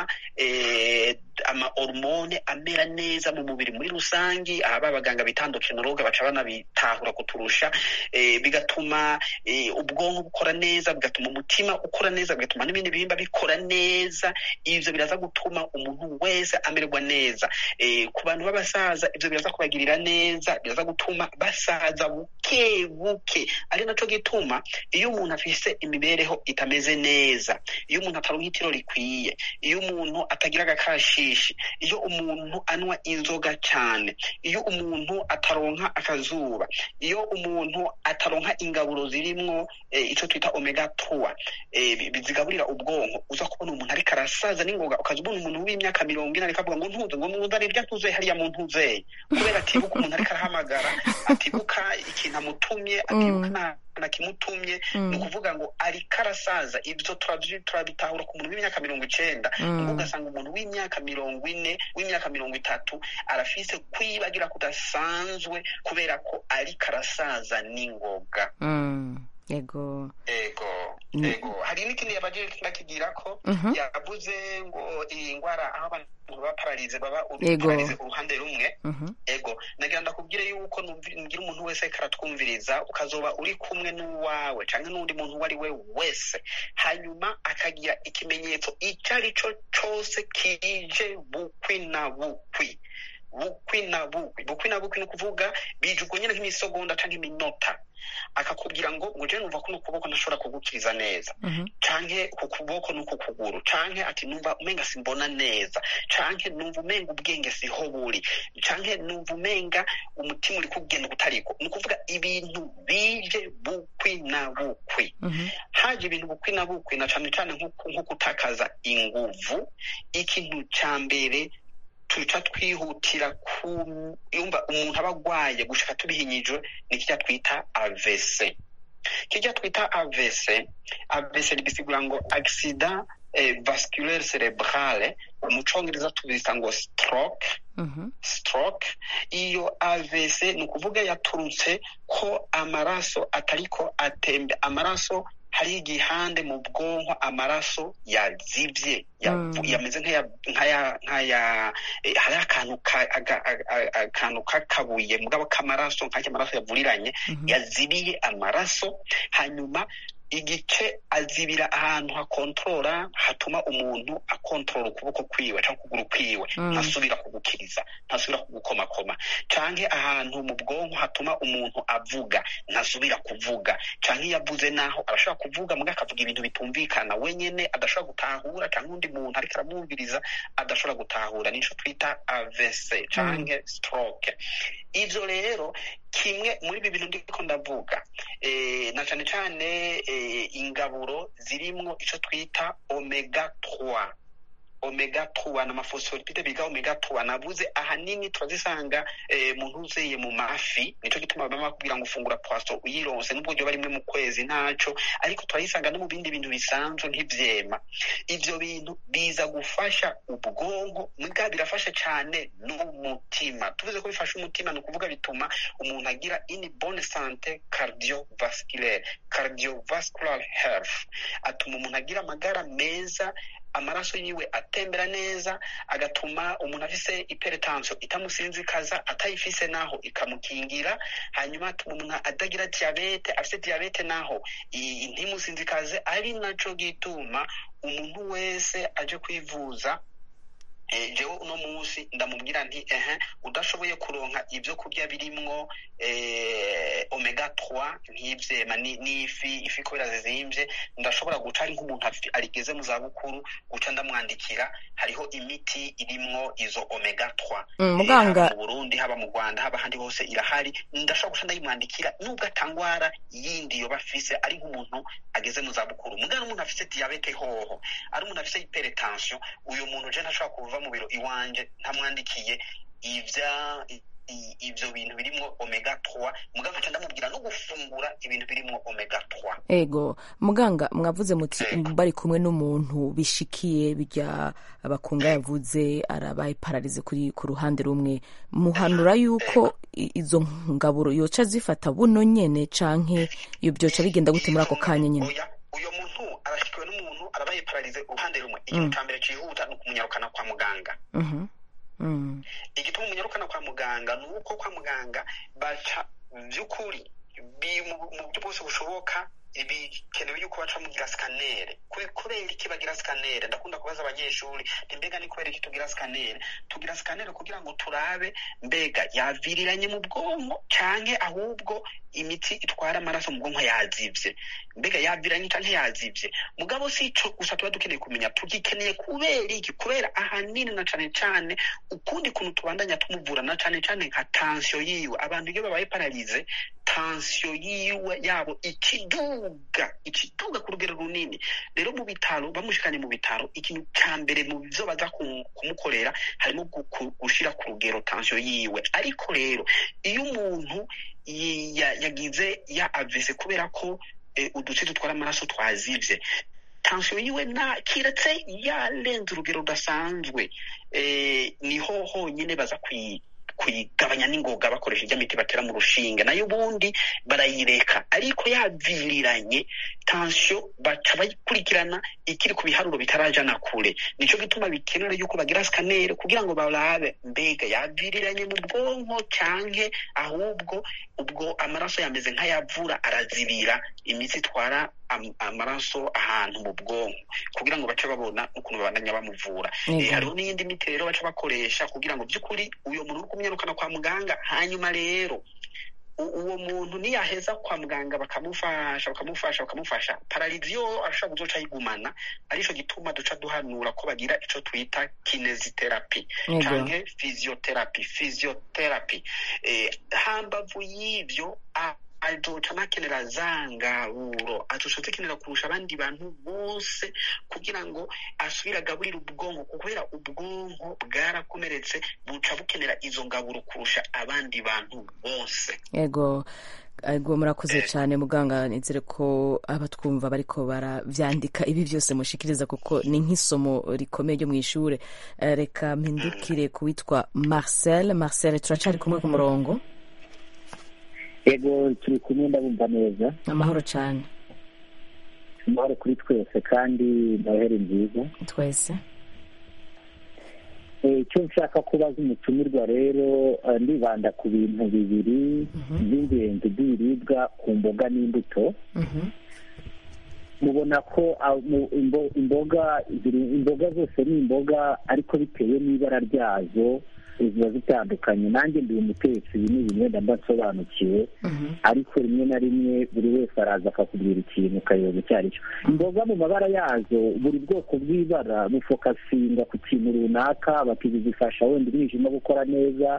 eh, ama hormone amera neza mu mubiri muri rusangi aba abaganga bitandukinologe baca banabitahura kuturusha eh, bigatuma eh, ubwonko bukora neza bigatuma umutima ukora neza bigatuma n'ibindi bihimba bikora neza ivyo biraza gutuma umuntu wese amererwa neza eh, ku bantu b'abasaza ivyo biraza kubagirira neza biraza gutuma basaza buke buke ari naco gituma iyo umuntu afise imibereho itameze neza iyo umuntu ataronka itiro rikwiye iyo umuntu atagira agakashishi iyo umuntu anywa inzoga cyane iyo umuntu ataronka akazuba iyo umuntu ataronka ingaburo zirimwo eh, ico twita omega 3 eh, bi- bizigaburira ubwonko uza kubona umuntu ariko arasaza n'ingoga ukaza ubona umuntu w'imyaka mirongo ine ariko avuga ngo ntuze ngo ntuze aribyo ntuze hariya mu ntuzeye kubera atibuka umuntu ariko arahamagara atibuka ikintu amutumye atibuka nta na kimutumye Mm. ni ukuvuga ngo ariko arasaza ibyo turabyi- turabitahura ku muntu w'imyaka mirongo icenda Mm. ubwo ugasanga umuntu w'imyaka mirongo ine w'imyaka mirongo itatu arafise kwibagira kudasanzwe kubera ko ariko arasaza n'ingoga Mm, ego ego Mm. ego hari n'ikindi yabaje ndakigira ko Mhm. yavuze ngo iyi ngwara aho abantu baba pararize baba Ego. pararize uruhande rumwe Mhm. ego nagira ndakubwire yuko numvi- ngira umuntu wese ariko aratwumviriza ukazoba uri kumwe n'uwawe canke n'undi muntu uwo ari we wese hanyuma akagira ikimenyetso icyo ari cyo cose kije bukwi na bukwi bukwi na bukwi bukwi na bukwi ni ukuvuga bije uko nyene nk'imisogonda canke iminota akakubwira ngo ngo je numva kuno kuboko ntashobora kugukiriza neza Mhm. canke ku kuboko n'uku kuguru canke ati numva umenga simbona neza canke numva umenga ubwenge siho buri canke numva umenga umutima uri kugenda utariko ni ukuvuga ibintu bije bukwi na bukwi Mhm. haje ibintu bukwi na bukwi na cane cane nko nko gutakaza inguvu ikintu ca mbere tuca twihutira ku yumva umuntu aba agwaye gushika tubihinyijwe ni kirya twita AVC kirya twita AVC AVC bisigura ngo accident eh, vasculaire cerebrale mu congereza tubita ngo stroke Mhm. stroke iyo AVC ni ukuvuga yaturutse ko amaraso atariko atembe amaraso hari igihande mu bwonko amaraso yazivye yavu- Mm. yameze nk'aya nk'aya nk'aya eh, hari akantu ka- aga- aga- aga- akantu k'akabuye mugabo k'amaraso nk'ayo amaraso yavuriranye Mhm. yazibiye amaraso hanyuma igice azibira ahantu hakontorora hatuma umuntu akontorora ukuboko kwiwe cyangwa ukuguru kwiwe Mm. ntasubira kugukiriza ntasubira kugukomakoma canke ahantu mu bwonko hatuma umuntu avuga ntasubira kuvuga canke iyo avuze naho arashobora kuvuga muga akavuga ibintu bitumvikana wenyene adashobora gutahura canke undi muntu ariko aramwumviriza adashobora gutahura nico twita AVC canke stroke ivyo rero kimwe muri ibi bintu ndiko ndavuga eh, na cane cane eh, ingaburo zirimwo ico twita omega 3 omega 3 n'amafosfolipide biga omega 3 navuze ahanini turazisanga eh, mu ntuzeye mu mafi nico gituma baba bakubwira ngo ufungura poisson uyironse nubwo ryo barimwe mu kwezi ntaco ariko turayisanga no mu bindi bintu bisanzwe nk'ivyema ivyo bintu biza gufasha ubwonko muga birafasha cane n'umutima tuvuze ko bifasha umutima ni ukuvuga bituma umuntu agira une bonne santé cardiovasculaire cardiovascular health atuma umuntu agira amagara meza amaraso yiwe atembera neza agatuma umuntu afise hypertension itamusinzikaza atayifise naho ikamukingira hanyuma atuma umuntu adagira diabete afise diabete naho i- ntimusinzikaze ari naco gituma umuntu wese aje kwivuza eh, jewe uno munsi ndamubwira nti ehe udashoboye kuronka ibyo kurya birimwo eh, omega 3 nk'ivyema ni- n'ifi ifi kubera zizimvye ndashobora guca ari nk'umuntu afi- arigeze mu zabukuru guca ndamwandikira hariho imiti irimwo izo omega 3 Mm, Eh, muganga- haba mu burundi haba mu rwanda haba ahandi hose irahari ndashobora guca ndayimwandikira nubwo atangwara yindi yoba afise ari nk'umuntu ageze mu zabukuru mugana umuntu afise diyabete hoho ari umuntu afise hypertension uyu muntu je ntashobora kuva mu biro iwanje ntamwandikiye ivya i- i- ivyo bintu birimwo omega 3 muganga nca ndamubwira no gufungura ibintu birimwo omega 3 ego muganga mwavuze muti bari kumwe n'umuntu bishikiye bijya abakunga yavuze arabaye pararize kuri ku ruhande rumwe muhanura yuko i- izo ngaburo yoca zifata buno nyene canke iyo byoca bigenda gute muri ako kanya nyene oya uyo muntu arashikiwe n'umuntu arabaye pararize uruhande rumwe ikintu Mm. ca mbere cihuta ni ukumunyarukana kwa muganga Mhm. Mm. igituma umunyarukana kwa muganga ni uko kwa muganga baca by'ukuri bi- mu mu buryo bwose bushoboka bikenewe yuko baca mugira sikanere Kuri- kubera iki bagira sikanere ndakunda kubaza abanyeshuri nti mbega ni kubera iki tugira sikanere tugira sikanere kugira ngo turabe mbega yaviriranye mu bwonko canke ahubwo imiti itwara amaraso mu bwonko yazivye mbega yaviranye canke yazivye mugabo si ico gusa tuba dukeneye kumenya tugikeneye kubera iki kubera ahanini na cane cane ukundi kuntu tubandanya tumuvura na cane cane nka tansiyo yiwe abantu iyo babaye pararize tansiyo yiwe yabo ikiduga ikiduga ku rugero runini rero mu bitaro bamushikanye mu bitaro ikintu ca mbere mu vyo baza ku- kumukorera harimo gu- ku- gushira ku rugero tansiyo yiwe ariko rero iyo umuntu yi- ya- yagize ya avese kubera ko eh, udutsi dutwara amaraso twazivye tansiyo yiwe na kiretse yarenze urugero rudasanzwe eh, niho honyine baza kuyi kuyigabanya n'ingoga bakoresha ijya miti batera mu rushinge nayo ubundi barayireka ariko yaviriranye tansiyo baca bayikurikirana ikiri ku biharuro bitarajana kure nico gituma bikenera yuko bagira sikanere kugira ngo barabe mbega yaviriranye mu bwonko canke ahubwo ubwo amaraso yameze nk'ayavura arazibira imitsi itwara am- amaraso ahantu mu bwonko kugira ngo bace babona ukuntu babandanya bamuvura Yego. Eh, hariho n'iyindi miti rero baca bakoresha kugira ngo by'ukuri uyo muntu uri kumwirukana kwa muganga hanyuma rero u- uwo muntu niyaheza kwa muganga bakamufasha bakamufasha bakamufasha parariziyo arashobora kuzoca ayigumana arico gituma duca duhanura ko bagira ico twita kineziterapi Yego. canke physiotherapy physiotherapy eh, hambavu y'ivyo a- azoca anakenera za ngaburo azoca azikenera kurusha abandi bantu bose kugira ngo asubire agaburire ubwonko kubera ubwonko bwarakomeretse buca bukenera izo ngaburo kurusha abandi bantu bose ego ego murakoze cyane muganga nizere ko abatwumva bariko baravyandika ibi byose mushikiriza kuko ni nk'isomo rikomeye ryo mu ishure Eh, reka mpindukire ku witwa marcel marcel turacari kumwe ku murongo yego turi kumwe ndabumva neza amahoro cyane amahoro kuri twese kandi noheri nziza twese Eh, icyo nshaka kubaza umutumirwa rero eh, ndibanda ku bintu bibiri by'ingenzi by'ibiribwa ku mboga n'imbuto Mhm. mubona ko ah, mu- imbo- imboga ziri- imboga zose ni imboga ariko bitewe n'ibara ryazo ziba zitandukanye nanjye ndi umutetsi ibi ni ibintu wenda mba nsobanukiwe ariko rimwe na rimwe buri wese araza akakubwira ikintu ukayoba icyo ari cyo imboga mu mabara yazo buri bwoko bw'ibara bufokasinga ku kintu runaka bati izi zifasha wenda umwijima gukora neza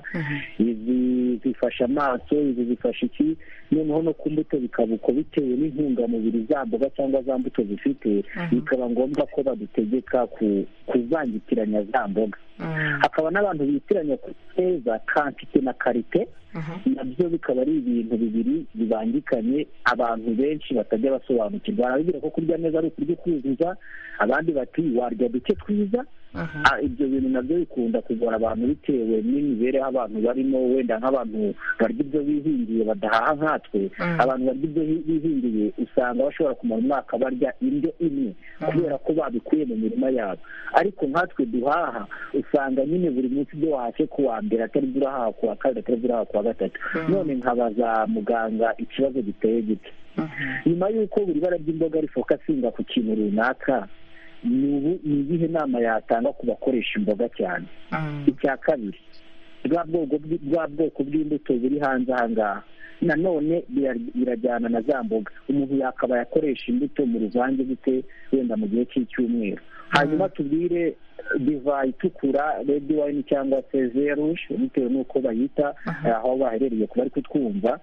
izi zifasha amaso izi zifasha iki noneho no ku mbuto bikaba uko bitewe n'intungamubiri za mboga cyangwa za mbuto zifite bikaba ngombwa ko badutegeka ku- kuvangitiranya za mboga hakaba n'abantu bitiranya ku neza kantite na karite nabyo bikaba ari ibintu bibiri bibangikanye abantu benshi batajya basobanukirwa barabibwira ko kurya neza ari ukurya ukuzuza abandi bati warya duke twiza Ah, ibyo bintu nabyo bikunda kugora abantu bitewe n'imibereho abantu barimo wenda nk'abantu barya ibyo bihingiye badahaha nkatwe abantu barya ibyo hi- bihingiye usanga bashobora kumara umwaka barya indyo imwe kubera ko babikuye mu mirima yabo ariko nkatwe duhaha usanga nyine buri munsi ibyo wahashye ku wa mbere atari byo urahaha ku wa kabiri atari byo urahaha ku wa gatatu none nkabaza muganga ikibazo giteye gite nyuma y'uko buri bara ry'imboga rifokasinga ku kintu runaka ni ubu ni iyihe nama yatanga ku bakoresha imboga cyane icya kabiri bwa bwoko bw- bwa bwoko bw'imbuto buri hanze aha ngaha nanone bira- birajyana na za mboga umuntu yakabaye akoresha imbuto mu ruvange gute wenda mu gihe cy'icyumweru hanyuma tubwire divayi itukura redi wayini cyangwa se zerushe bitewe n'uko bayita eh, aho baherereye ku bari kutwumva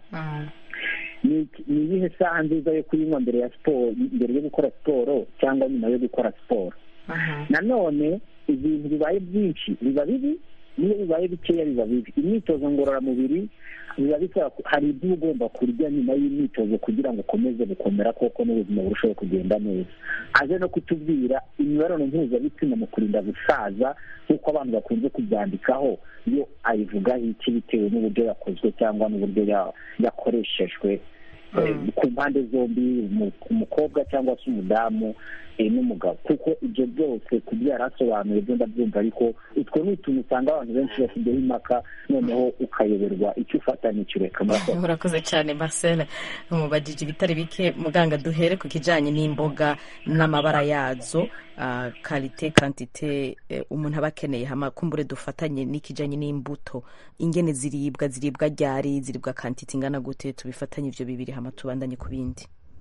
ni iki- ni iyihe saha nziza yo kuyinywa mbere ya siporo mbere yo gukora siporo cyangwa nyuma yo gukora siporo nanone ibintu bibaye byinshi biba bibi niyo bibaye bikeya biba bibi imyitozo ngororamubiri biba bisaba ku- hari ibyo uba ugomba kurya nyuma y'imyitozo kugira ngo ukomeze gukomera koko n'ubuzima burusheho kugenda neza aje no kutubwira imibonano mpuzabitsina mu kurinda gusaza nk'uko abantu bakunze kubyandikaho yo ayivugaho iki bitewe n'uburyo yakozwe cyangwa n'uburyo ya- yakoreshejwe eh, ku mpande zombi umu- umukobwa cyangwa se umudamu eh, n'umugabo kuko ibyo byose kubyara asobanuye byo ndabyumva ariko utwo ni utuntu usanga abantu benshi basigayeho impaka noneho ukayoberwa icyo ufata n'icyo ureka murakoze urakoze cyane marcel mubajije ibitari bike muganga duhere ku kijyanye n'imboga n'amabara yazo ah, karite kantite eh, umuntu aba akeneye hama kumbure dufatanye n'ikijyanye n'imbuto ingene ziribwa ziribwa ryari ziribwa kantite ingana gute tubifatanye ibyo bibiri hama tubandanye ku bindi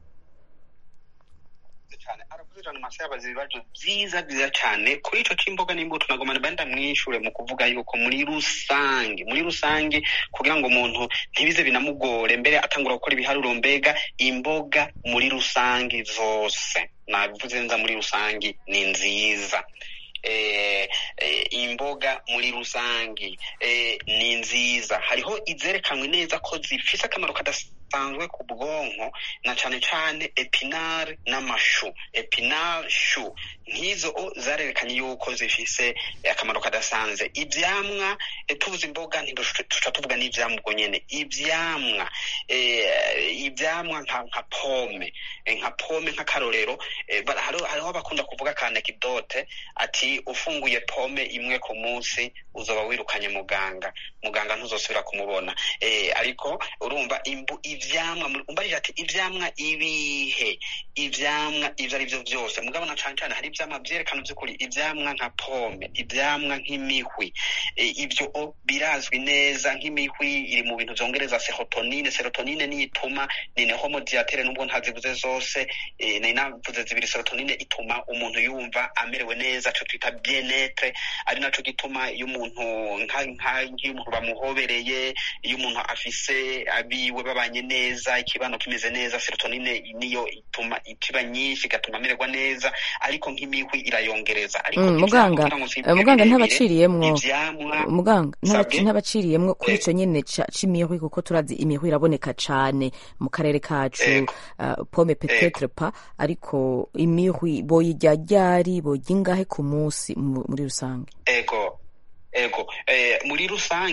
cyane aravuze ijana maso yabaza ibibazo byiza byiza cyane kuri icyo cy'imboga n'imbuto nagomba benda mwishure mu kuvuga yuko muri rusange muri rusange kugira ngo umuntu ntibize binamugore mbere atangura gukora ibiharuro mbega imboga muri rusange zose nabivuze neza muri rusange ni nziza eh, eh, imboga muri rusange eh, ni nziza hariho izerekanwe neza ko zifise akamaro kadasanzwe ku bwonko na cane cane epinare n'amashu epinare shu nk'izo o zarerekanye yuko zifise eh, akamaro kadasanzwe ivyamwa eh, tuvuze imboga ntituca tuvuga n'ivyamwa ubwo nyene ivyamwa eh, ivyamwa nka nka pome eh, nka pome nk'akarorero eh, bara- hariho hariho abakunda kuvuga ka anecdote ati ufunguye pome imwe ku munsi uzoba wirukanye muganga muganga ntuzosubira kumubona eh, ariko urumva imbu ivyamwa muri- umbarije ati ivyamwa ibihe ivyamwa ivyo ari vyo vyose mugabo na cane cane hari ivyamwa vyerekana vy'ukuri ivyamwa nka pome ivyamwa nk'imihwi eh, ivyo o birazwi neza nk'imihwi iri mu bintu vyongereza serotonine serotonine niyo ituma ni ne homodiatere nubwo ntazivuze zose eh, nari navuze zibiri serotonine ituma umuntu yumva amerewe neza ico twita bienetre ari naco gituma iyo umuntu nka- nka- nk'iyo umuntu bamuhobereye iyo umuntu afise abiwe babanye neza ikibano kimeze neza serotonine niyo ituma ikiba nyinshi igatuma amererwa neza ariko nk'imihwi irayongereza ariko Mm, ivyamwa muganga kugira ngo zibe eh, muganga birebire, ntabaciriyemwo ivyamwa muganga ntaba- Sabwe? ntabaciriyemwo kuri Eh. icyo nyine ca- c'imihwi kuko turazi imihwi iraboneka cane mu karere kacu Ego. ah, pome petetre pa ariko imihwi boyirya ryari boyirya ingahe ku munsi mu- muri rusange ego ego eh, muri rusangi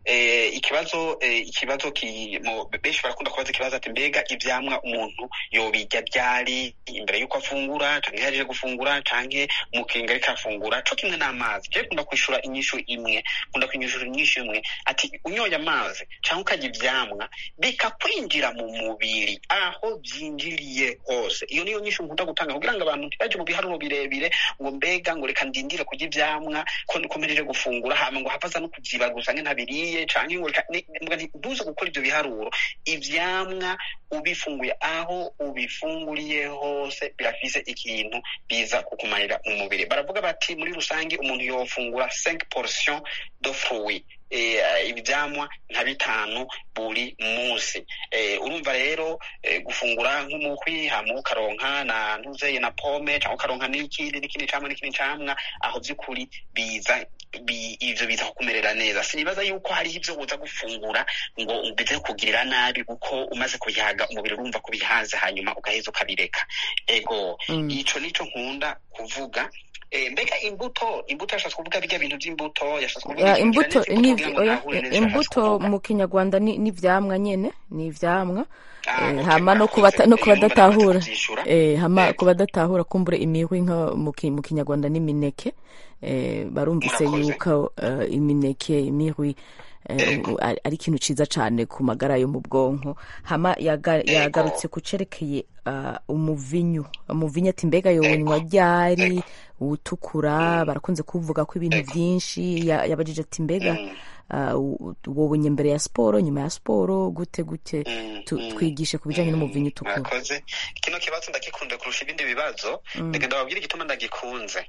eh, ikibazo eh, ikibazo ki mu- benshi barakunda kubaza ikibazo ati mbega ivyamwa umuntu yobirya ryari imbere yuko afungura canke yaje gufungura canke mu kinga ariko afungura co kimwe n'amazi je kunda kwishura inyishu imwe kunda kwinyishura inyishu imwe ati unyoye amazi canke ukarya ivyamwa bikakwinjira mu mubiri aho vyinjiriye hose iyo niyo nyishu nkunda gutanga kugira ngo abantu ntibaje mu biharuro birebire ngo mbega ngo reka ndindire kurya ivyamwa ko ko mpejeje gufungura hama ngo havaza no kuvyibaguza nke ntabiriye canke ngo reka ni- mbwa nti ntuze gukora ivyo biharuro ivyamwa ubifunguye aho ubifunguriye hose birafise ikintu biza kukumarira mu mubiri baravuga bati muri rusange umuntu yofungura 5 portion de fruit eh, ivyamwa nka bitanu buri munsi eh, urumva rero eh, gufungura nk'umukwi hama ukaronka na ntuzeye na pome canke ukaronka n'ikindi n'ikindi camwa n'ikindi camwa aho vy'ukuri biza bi, ivyo biza kukumerera neza sinibaza yuko hariho ivyo uza gufungura ngo bize kugirira nabi kuko umaze kubihaga umubiri urumva ko bihaze hanyuma ugaheza ukabireka ego Mm. ico nico nkunda kuvuga Eh, mbega imbuto imbuto yashatse kuvuga birya bintu vy'imbuto yashatse kuvuga Ya, ikintu imbuto kijanye ni n'imbuto kugira ngo oya, ntahure neza ivyo yashatse imbuto kuvuga. mu kinyarwanda ni ni ivyamwa nyene ni ivyamwa Ah, Eh, okay, hama no murakoze. kubata no Eh, urumva kubadatahura namaze kuvyishura. eh hama Yego. kubadatahura kumbure imihwi nka mu ki- mu kinyarwanda n'imineke eh barumvise Murakoze. yuko eh, imineke imihwi eh, Yego. ari ari ikintu ciza cane ku magara yo mu bwonko hama yaga- Yego. yagarutse ku cerekeye ah, umuvinyu umuvinyu ati mbega Yego. yonywa ryari Yego. uwutukura barakunze kuvuga ko ibintu Yego. vyinshi ya- yabajije ati mbega Mm. ah, u- wobonye mbere ya siporo nyuma ya siporo gute gute Mm, Tu- mm, twigishe ku bijanye mm, n'umuvinyu utukura murakoze kino kibazo ndagikunze kurusha ibindi bibazo reka ndababwira igituma ndagikunze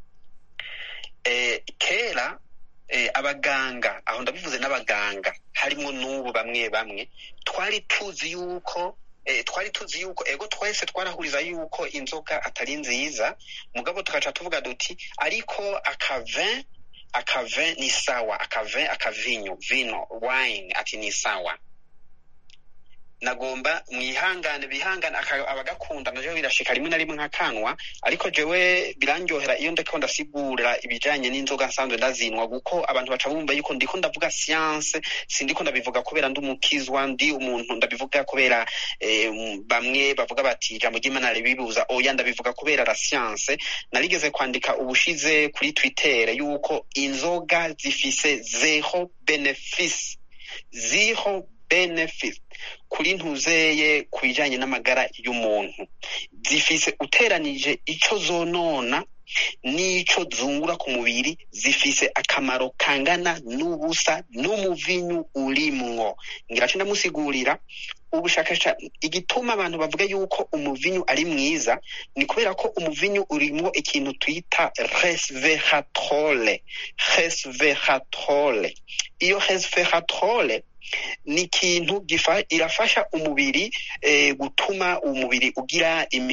eh, kera eh, abaganga aho ndabivuze n'abaganga harimo n'ubu bamwe bamwe twari tuzi yuko eh, twari tuzi yuko ego twese twarahuriza yuko inzoga atari nziza mugabo tugaca tuvuga duti ariko akavin akavin ni sawa akavin akavinyu vino wine ati ni sawa nagomba mwihangane bihangane aka- abagakunda navyo birashika rimwe na rimwe nkakanwa ariko jewe birandyohera iyo ndiko ndasigura ibijanye n'inzoga nsanzwe ndazinwa kuko abantu baca bumva yuko ndiko ndavuga science sindiko ndabivuga kubera ndi umukizwa ndi umuntu ndabivuga kubera eh, m- bamwe bavuga bati ijambo ry'imana ribibuza oya ndabivuga kubera la science narigeze kwandika ubushize kuri twitter yuko inzoga zifise zero benefice zero benefit kuri ntuzeye ku bijanye n'amagara y'umuntu zifise uteranije ico zonona n'ico zungura ku mubiri zifise akamaro kangana n'ubusa n'umuvinyu urimwo ngira co ndamusigurira ubushakashatsi igituma abantu bavuga yuko umuvinyu ari mwiza ni kubera ko umuvinyu urimwo ikintu twita resveratrole resveratrole iyo resveratrole ni ikintu gifa irafasha umubiri eh, gutuma umubiri ugira imi,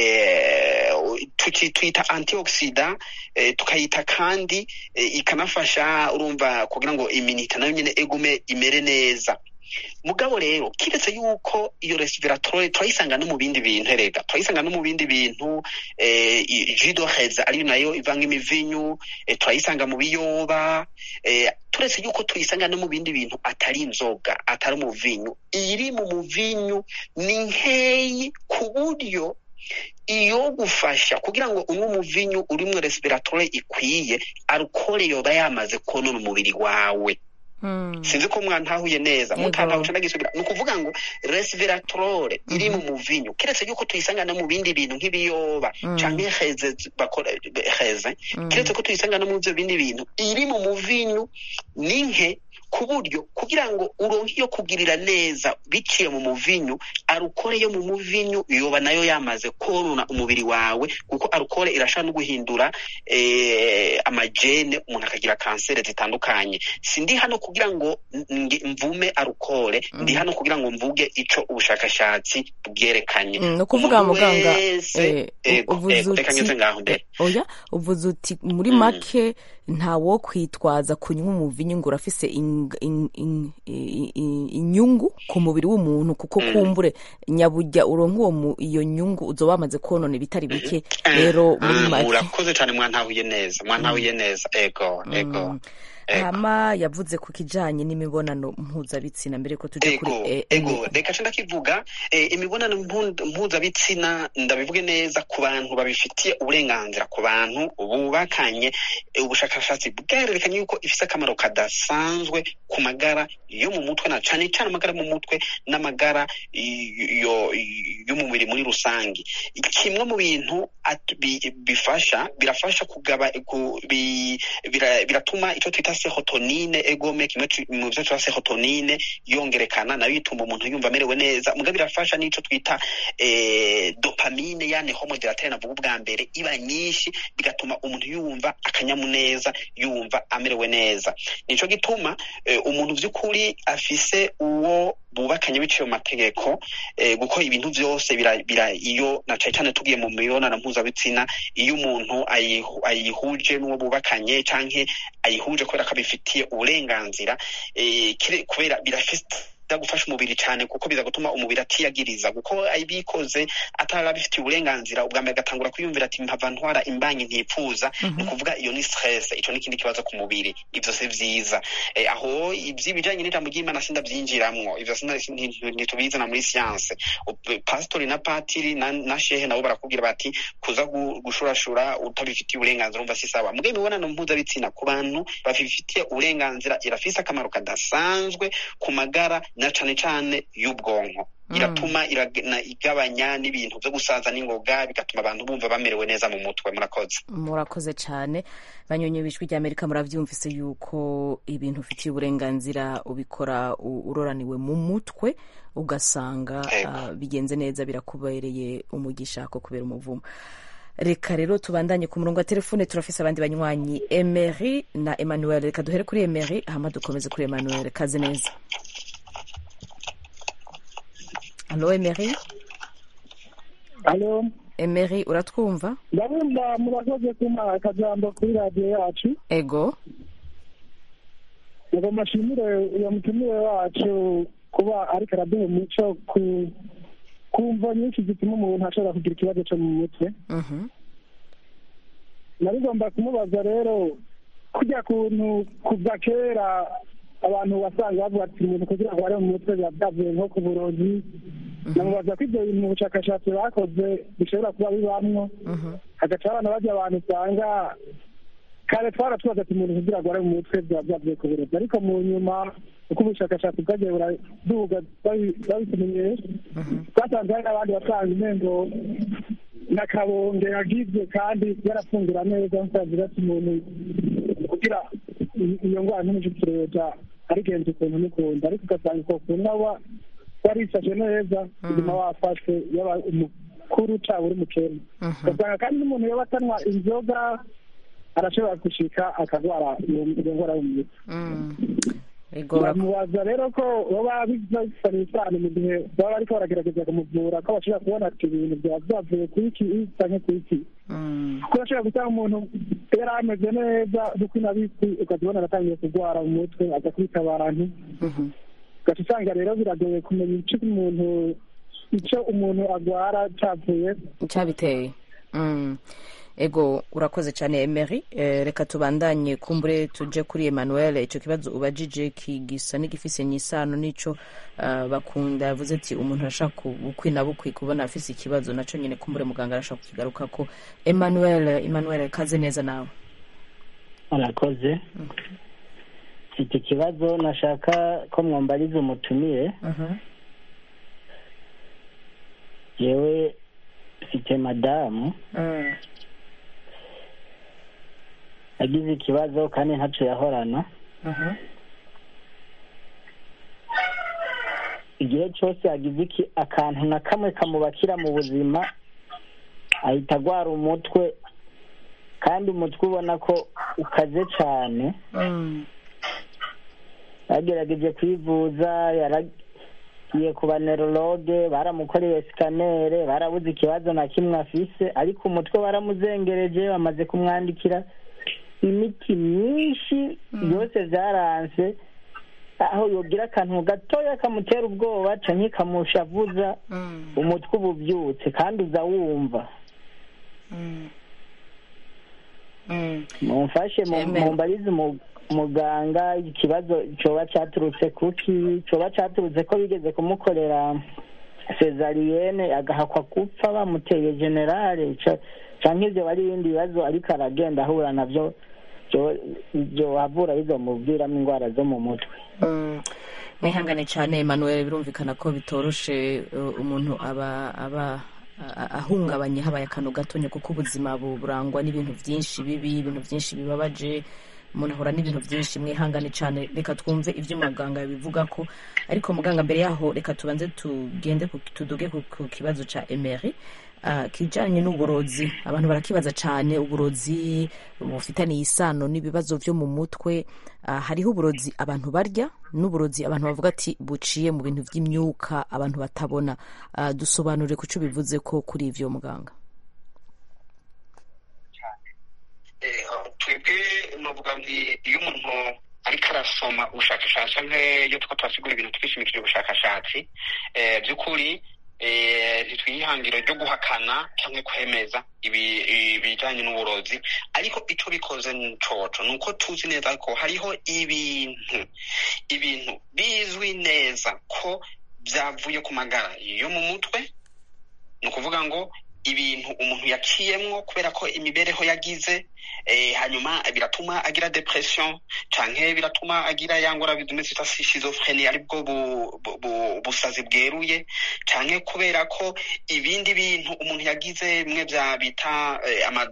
eh, tuki- twita antioxida eh, tukayita kandi eh, ikanafasha urumva kugira ngo iminita nayo nyene egume imere neza mugabo rero kiretse yuko iyo resveratrole turayisanga no mu bindi bintu erega turayisanga no mu bindi bintu eh, i- jus d'oreze ariyo nayo ivanga imivinyu eh, turayisanga mu biyoba eh, turetse yuko tuyisanga no mu bindi bintu atari inzoga atari umuvinyu iri mu muvinyu ni nkeyi ku buryo iyo gufasha kugira ngo unywe umuvinyu urimwo resveratrole ikwiye alukole yoba yamaze konona umubiri wawe sinzi ko mwantahuye neza Yego. mutantahuye ndagisubira ni ukuvuga ngo resveratrole iri mu muvinyu keretse yuko tuyisanga no mu bindi bintu nk'ibiyoba Mm. canke heze bakora heze Mm. keretse ko tuyisanga no mu byo bindi bintu iri mu muvinyu ni nke ku buryo kugira ngo uronke iyo kugirira neza biciye mu muvinyu arukore yo mu muvinyu yoba nayo yamaze konona umubiri wawe kuko arukore irashobora no guhindura eh, amajene umuntu akagira kanseri zitandukanye sindi hano kugira ngo nge- mvume arukore ndi Mhm. hano kugira ngo mvuge ico ubushakashatsi bwerekanye Mm, ni ukuvuga Umuntu muganga wese eh, ego uvuze ego reka uti ngeze ngaho mbere oya uvuze uti muri Mm. make nta wo kwitwaza kunywa umuvinyu ngo urafise ing- in- in- i- i- inyungu ku mubiri w'umuntu kuko Mm. kumbure nyabujya uronka uwo mu- iyo nyungu uzoba wamaze konona ibitari bike rero muri Mm, make murakoze cyane mwantahuye neza mwantahuye neza ego ego Mm. hama yavuze ku kijanye n'imibonano mpuzabitsina mbere ko tujya kuri ego eh, ego reka nce ndakivuga eh, imibonano mpu- mpuzabitsina ndabivuge neza ku bantu babifitiye uburenganzira ku bantu bubakanye eh, ubushakashatsi bwarerekanye yuko ifise akamaro kadasanzwe ku magara yo mu mutwe na cane cane amagara yo mu mutwe n'amagara y- yo yo mu mubiri muri rusange kimwe mu bintu at- bi- bifasha birafasha kugaba ku- bi- bira- biratuma icyo twita serotonine egome kimwe ci- mu byo twita serotonine yongerekana nayo ituma umuntu yumva amerewe neza muga birafasha n'ico twita eh, dopamine yane homodilateri navuga ubwa mbere iba nyinshi bigatuma umuntu yumva akanyamuneza yumva amerewe neza nico gituma eh, umuntu vy'ukuri afise uwo bubakanye biciye mu mategeko eh, gukora ibintu vyose bira, bira iyo na cane cane tugiye mu mibonano mpuzabitsina iyo umuntu ayihu- ayihuje n'uwo bubakanye canke ayihuje kubera ko abifitiye uburenganzira eh, kire- kubera birafise gufasha umubiri cyane kuko biza gutuma umubiri atiyagiriza kuko abikoze atari abifitiye uburenganzira ubwa mbere agatangura kwiyumvira ati mpava ntwara imbanyi ntipfuza ni ukuvuga iyo ni stress ico ni ikindi kibazo ku mubiri ivyo si vyiza eh, aho ivy'ibijanye n'ijambo ry'imana sindavyinjiramwo ivyo sinda- nti- ntitubizana muri siyanse pastori na patiri na, na shehe nabo barakubwira bati kuza gu- gushurashura utabifitiye uburenganzira umva si sawa muga imibonano mpuzabitsina ku bantu babifitiye uburenganzira irafise akamaro kadasanzwe ku magara na cane cane y'ubwonko iratuma iragena- igabanya n'ibintu vyo gusaza n'ingoga bigatuma abantu bumva bamerewe neza mu mutwe murakoze murakoze cyane banyonye ijwi rya amerika murabyumvise yuko ibintu ufitiye uburenganzira ubikora u- uroraniwe mu mutwe ugasanga ah, bigenze neza birakubereye umugisha ko kubera umuvumo reka rero tubandanye ku murongo wa telefone turafise abandi banywanyi emery na emmanuel reka duhere kuri emery hama dukomeze kuri emmanuel kaze neza alo emery alo emery uratwumva ndabumva murakoze kuma akajambo kuri radiyo yacu ego ngo mashimire uyo mutumire wacu kuba ariko araduha umuco ku kumva nyinshi zituma umuntu ashobora kugira ikibazo cyo mu mutwe Mhm. nabigomba kumubaza rero kujya kuntu kuva kera abantu wasanga bavuga ati umuntu kugira ngo bare mu mutwe biba byavuye nko ku burozi namubaza ko ibyo bintu mu bushakashatsi bakoze bishobora kuba bibamwo hagaca abana bajya abantu usanga kare twaratubaza ati umuntu kugira ngo bare mu mutwe biba byavuye ku burozi ariko mu nyuma uko ubushakashatsi bwagiye buraduga babi- babitumenyesha twasanze hari n'abandi basanga umengo n'akabonge yagizwe kandi yarafungura neza nsavuga ati umuntu kugira i- iyo ndwara ntimushikireza arigenza ukuntu n'ukuntu ariko ugasanga uko kuntu waba warisashe neza ubuzima wafashwe yaba umukuru cyangwa uri mukene ugasanga kandi n'umuntu yaba atanywa inzoga arashobora gushika akagwara iyo iyo ndwara yo mu mutwe ego ura- bamubaza rero ko baba bifitanye isano mu gihe baba bariko baragerageza kumuvura ko bashobora kubona ati ibintu byaba byavuye ku iki canke ku iki kuko urashobora gusanga umuntu yari ameze neza kuko inabisi ukazibona aratangiye kurwara mu mutwe aza kwita abantu ugaca usanga rero biragoye kumenya ico umuntu ico umuntu agwara cavuye cyabiteye Mm. ego urakoze cyane emery Eh, reka tubandanye kumbure tuje kuri emmanuel icyo kibazo ubajije kigisa n'igifise n'isano n'ico ah, bakunda yavuze ati umuntu arashaka ku- bukwi na bukwi kubona afise ikibazo naco nyine kumbure muganga arashaka kukigaruka ko emmanuel emmanuel kaze neza nawe murakoze mfite ikibazo nashaka ko mwambariza umutumire yewe mfite madamu yagize ikibazo kandi ntaco yahorana igihe cyose yagize iki- akantu na kamwe kamubakira mu buzima ahita agwara umutwe kandi umutwe ubona ko ukaze cyane bagerageje kwivuza yaragiye ku banerologe baramukoreye sikanere barabuze ikibazo na kimwe afise ariko umutwe waramuzengereje bamaze kumwandikira imiti myinshi yose byaranse aho yogira akantu gatoya kamutera ubwoba canke kamushavuza umutwe uba ubyutse kandi uza wumva mumfashe mu- Amen. mumbarize umu- muganga ikibazo coba caturutse kuki coba caturutse ko bigeze kumukorera sezariyene agahakwa gupfa bamuteye generale ca- canke ivyo bari ibindi bibazo ariko aragenda ahura navyo vyo- vyohavura bizomubwiramwo ingwara zo mu mutwe Mm. mwihangane cyane emmanuel birumvikana ko bitoroshe uh, umuntu aba aba a- ahungabanye habaye akantu gatonya kuko ubuzima bu- burangwa n'ibintu byinshi bibi ibintu byinshi bibabaje umuntu ahura n'ibintu byinshi mwihangane cyane reka twumve ibyo muganga bivuga ko ariko muganga mbere yaho reka tubanze tugende ku- tuduge ku ku kibazo cya emery Ah, kijanye n'uburozi abantu barakibaza cyane uburozi bufitaniye isano n'ibibazo byo mu mutwe Ah, hariho uburozi abantu barya n'uburozi abantu bavuga ati buciye mu bintu by'imyuka abantu batabona Ah, dusobanure ku cyo bivuze ko kuri ivyo muganga Eh, twebwe novuga nti iyo umuntu ariko arasoma ubushakashatsi nk'iyo tuko turasigura ibintu twishimikije ubushakashatsi eh, by'ukuri eh, ntitwihangiro ryo guhakana cyangwa kwemeza ibi- ibijyanye n'uburozi ariko icyo bikoze coco ni uko tuzi neza ko hariho ibintu ibintu bizwi neza ko byavuye ku magara yo mu mutwe ni ukuvuga ngo ibintu umuntu yaciyemwo kubera ko imibereho yagize eh, hanyuma biratuma agira depression canke biratuma agira ya ngwara bidume zita schizophrenie aribwo bu- bu- bu- busazi bweruye canke kubera ko ibindi bintu umuntu yagize bimwe vya bita eh, ama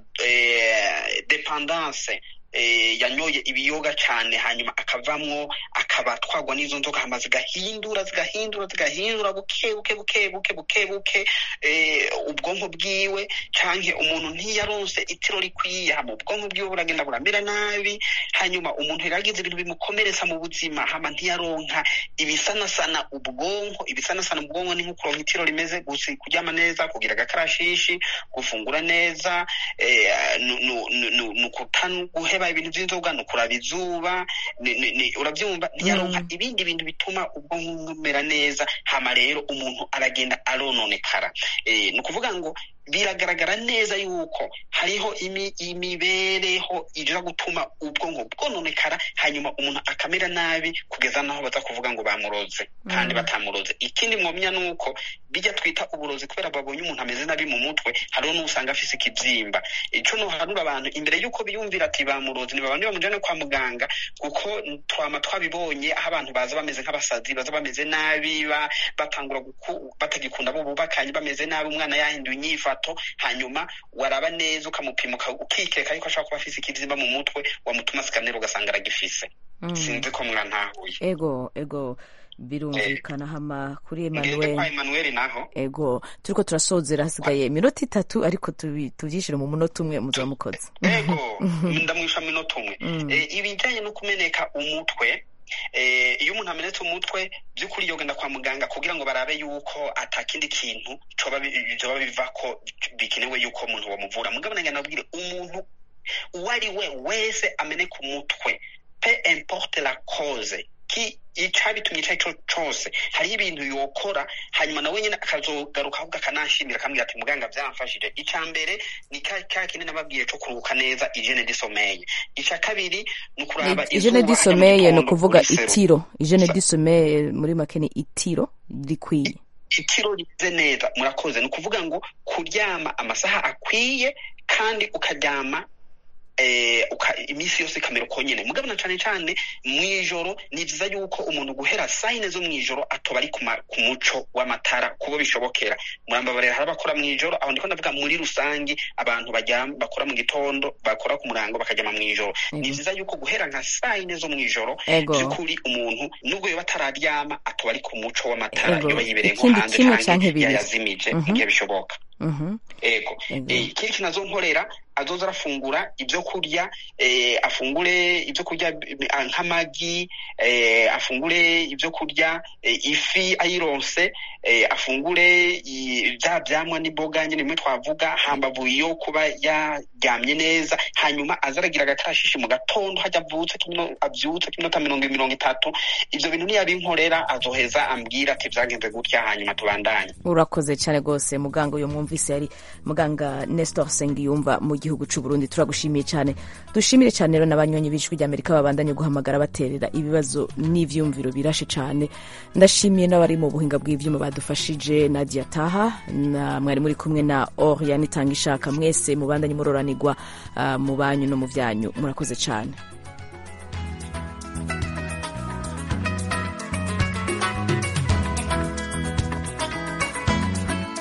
eh, dependance eh, yanyoye ibiyoga cane hanyuma akavamwo akaba atwagwa n'izo nzoga hama zigahindura zigahindura zigahindura buke buke buke buke buke buke eh, ubwonko bwiwe canke umuntu ntiyaronse itiro rikwiye hama ubwonko bwiwe buragenda buramera nabi hanyuma umuntu yaragize ibintu bimukomeretsa mu buzima hama ntiyaronka ibisanasana ubwonko ibisanasana ubwonko ni nko kuronka itiro rimeze gusa kuryama neza kugira agakarashishi gufungura neza eh, nu- nu- nu- nu- ni ukutanu guheba ibintu by'inzoga ni ukuraba izuba ni- ni- ni- urabyumva ntiyaronka ibindi bintu bituma ubwonko bumera neza hama rero umuntu aragenda arononekara Eh, ni ukuvuga ngo biragaragara neza yuko hariho imi- imibereho ija gutuma ubwonko bwononekara hanyuma umuntu akamera nabi kugeza naho baza kuvuga ngo bamuroze kandi batamuroze ikindi mwomenya ni uko bijya twita uburozi kubera babonye umuntu ameze nabi mu mutwe hariho n'usanga afise ikibyimba ico nohanura abantu imbere y'uko biyumvira ati bamurozi ntibabandi bamujane kwa muganga kuko twama twabibonye aho abantu baza bameze nk'abasazi baza bameze nabi ba- batangura guku- batagikunda abo bubakanye bameze nabi umwana yahinduye inyifato hanyuma waraba neza ukamupima uka- ukikeka yuko ashobora kuba afise ikibyimba mu mutwe wamutuma sikanera ugasanga aragifise Mm. sinzi ko mwantahuye ego ego birumvikana hama kuri ngende kwa emmanuel Emmanuel naho ego turiko turasozera hasigaye iminota itatu ariko tubi- tuvyishire mu munota umwe muzaba mukoze ego ndamwisha minota umwe Mm. Eh, ibijyanye no kumeneka umutwe eh, iyo umuntu amenetse umutwe by'ukuri yogenda kwa muganga kugira ngo barabe yuko atakindi kintu coba bi- vyoba biva ko bikenewe yuko umuntu bamuvura mugabo nange nabwire umuntu uwo ari we wese ameneka umutwe pe importe la cause ki icabitumye ico arico cose hariho ibintu yokora hanyuma nawe nyene akazogaruka ahubwo akananshimira akambwira ati muganga vyamfashije ica mbere ni ka ka kindi nababwiye co kuruhuka neza hygiene du sommeil ica kabiri ni ukuraba ijene izuba disomeye ryo ni mu gitondo ukuvuga kuri serumu. itiro ijene disomeye muri make ni itiro rikwiye itiro rimeze neza murakoze ni ukuvuga ngo kuryama amasaha akwiye kandi ukaryama eh, uka, iminsi yose ikamera uko nyene mugabo na cane cane mw'ijoro ni vyiza yuko umuntu guhera sayine zo mw'ijoro atoba ari ku ma- ku muco w'amatara kubo bishobokera murambabarira hari abakora mw'ijoro aho ndiko ndavuga muri rusangi abantu baryama bakora mu gitondo bakora ku murango bakaryama mw'ijoro ni Ego. vyiza yuko guhera nka sayine zo mw'ijoro Ego. vy'ukuri umuntu nubwo yoba atararyama atoba ari ku muco w'amatara Ego. yoba yibereye nko Ikindi hanze kimwe canke canke bibiri. yayazimije mu Mhm. gihe bishoboka Mhm. ego Ego. Eh, ikindi kintu azonkorera azoza arafungura ibyo kurya eh, afungure ibyo kurya bi- ah, nk'amagi eh, afungure ibyo kurya eh, ifi ayironse eh, afungure i- vya vyamwa n'imboga nyene bimwe twavuga hambavu yo kuba yaryamye neza hanyuma aza aragira agakarashishi mu gatondo hajya avutse kimino- avyutse k'iminota mirongo mirongo itatu ivyo bintu niyabinkorera azoheza ambwira ati vyagenze gutya hanyuma tubandanye urakoze cyane rwose muganga uyu mwumva mwumvise yari muganga nestor sengiyumva mu gihugu cy'u burundi turagushimiye cyane dushimire cyane rero n'abanywanyi b'ijwi ry'amerika babandanye guhamagara baterera ibibazo n'ivyumviro birashe cyane ndashimiye n'abari mu buhinga bw'ivyuma badufashije nadia taha na mwari muri kumwe na oriane itanga ishaka mwese mubandanye muroranirwa uh, mu banyu no mu vyanyu murakoze cyane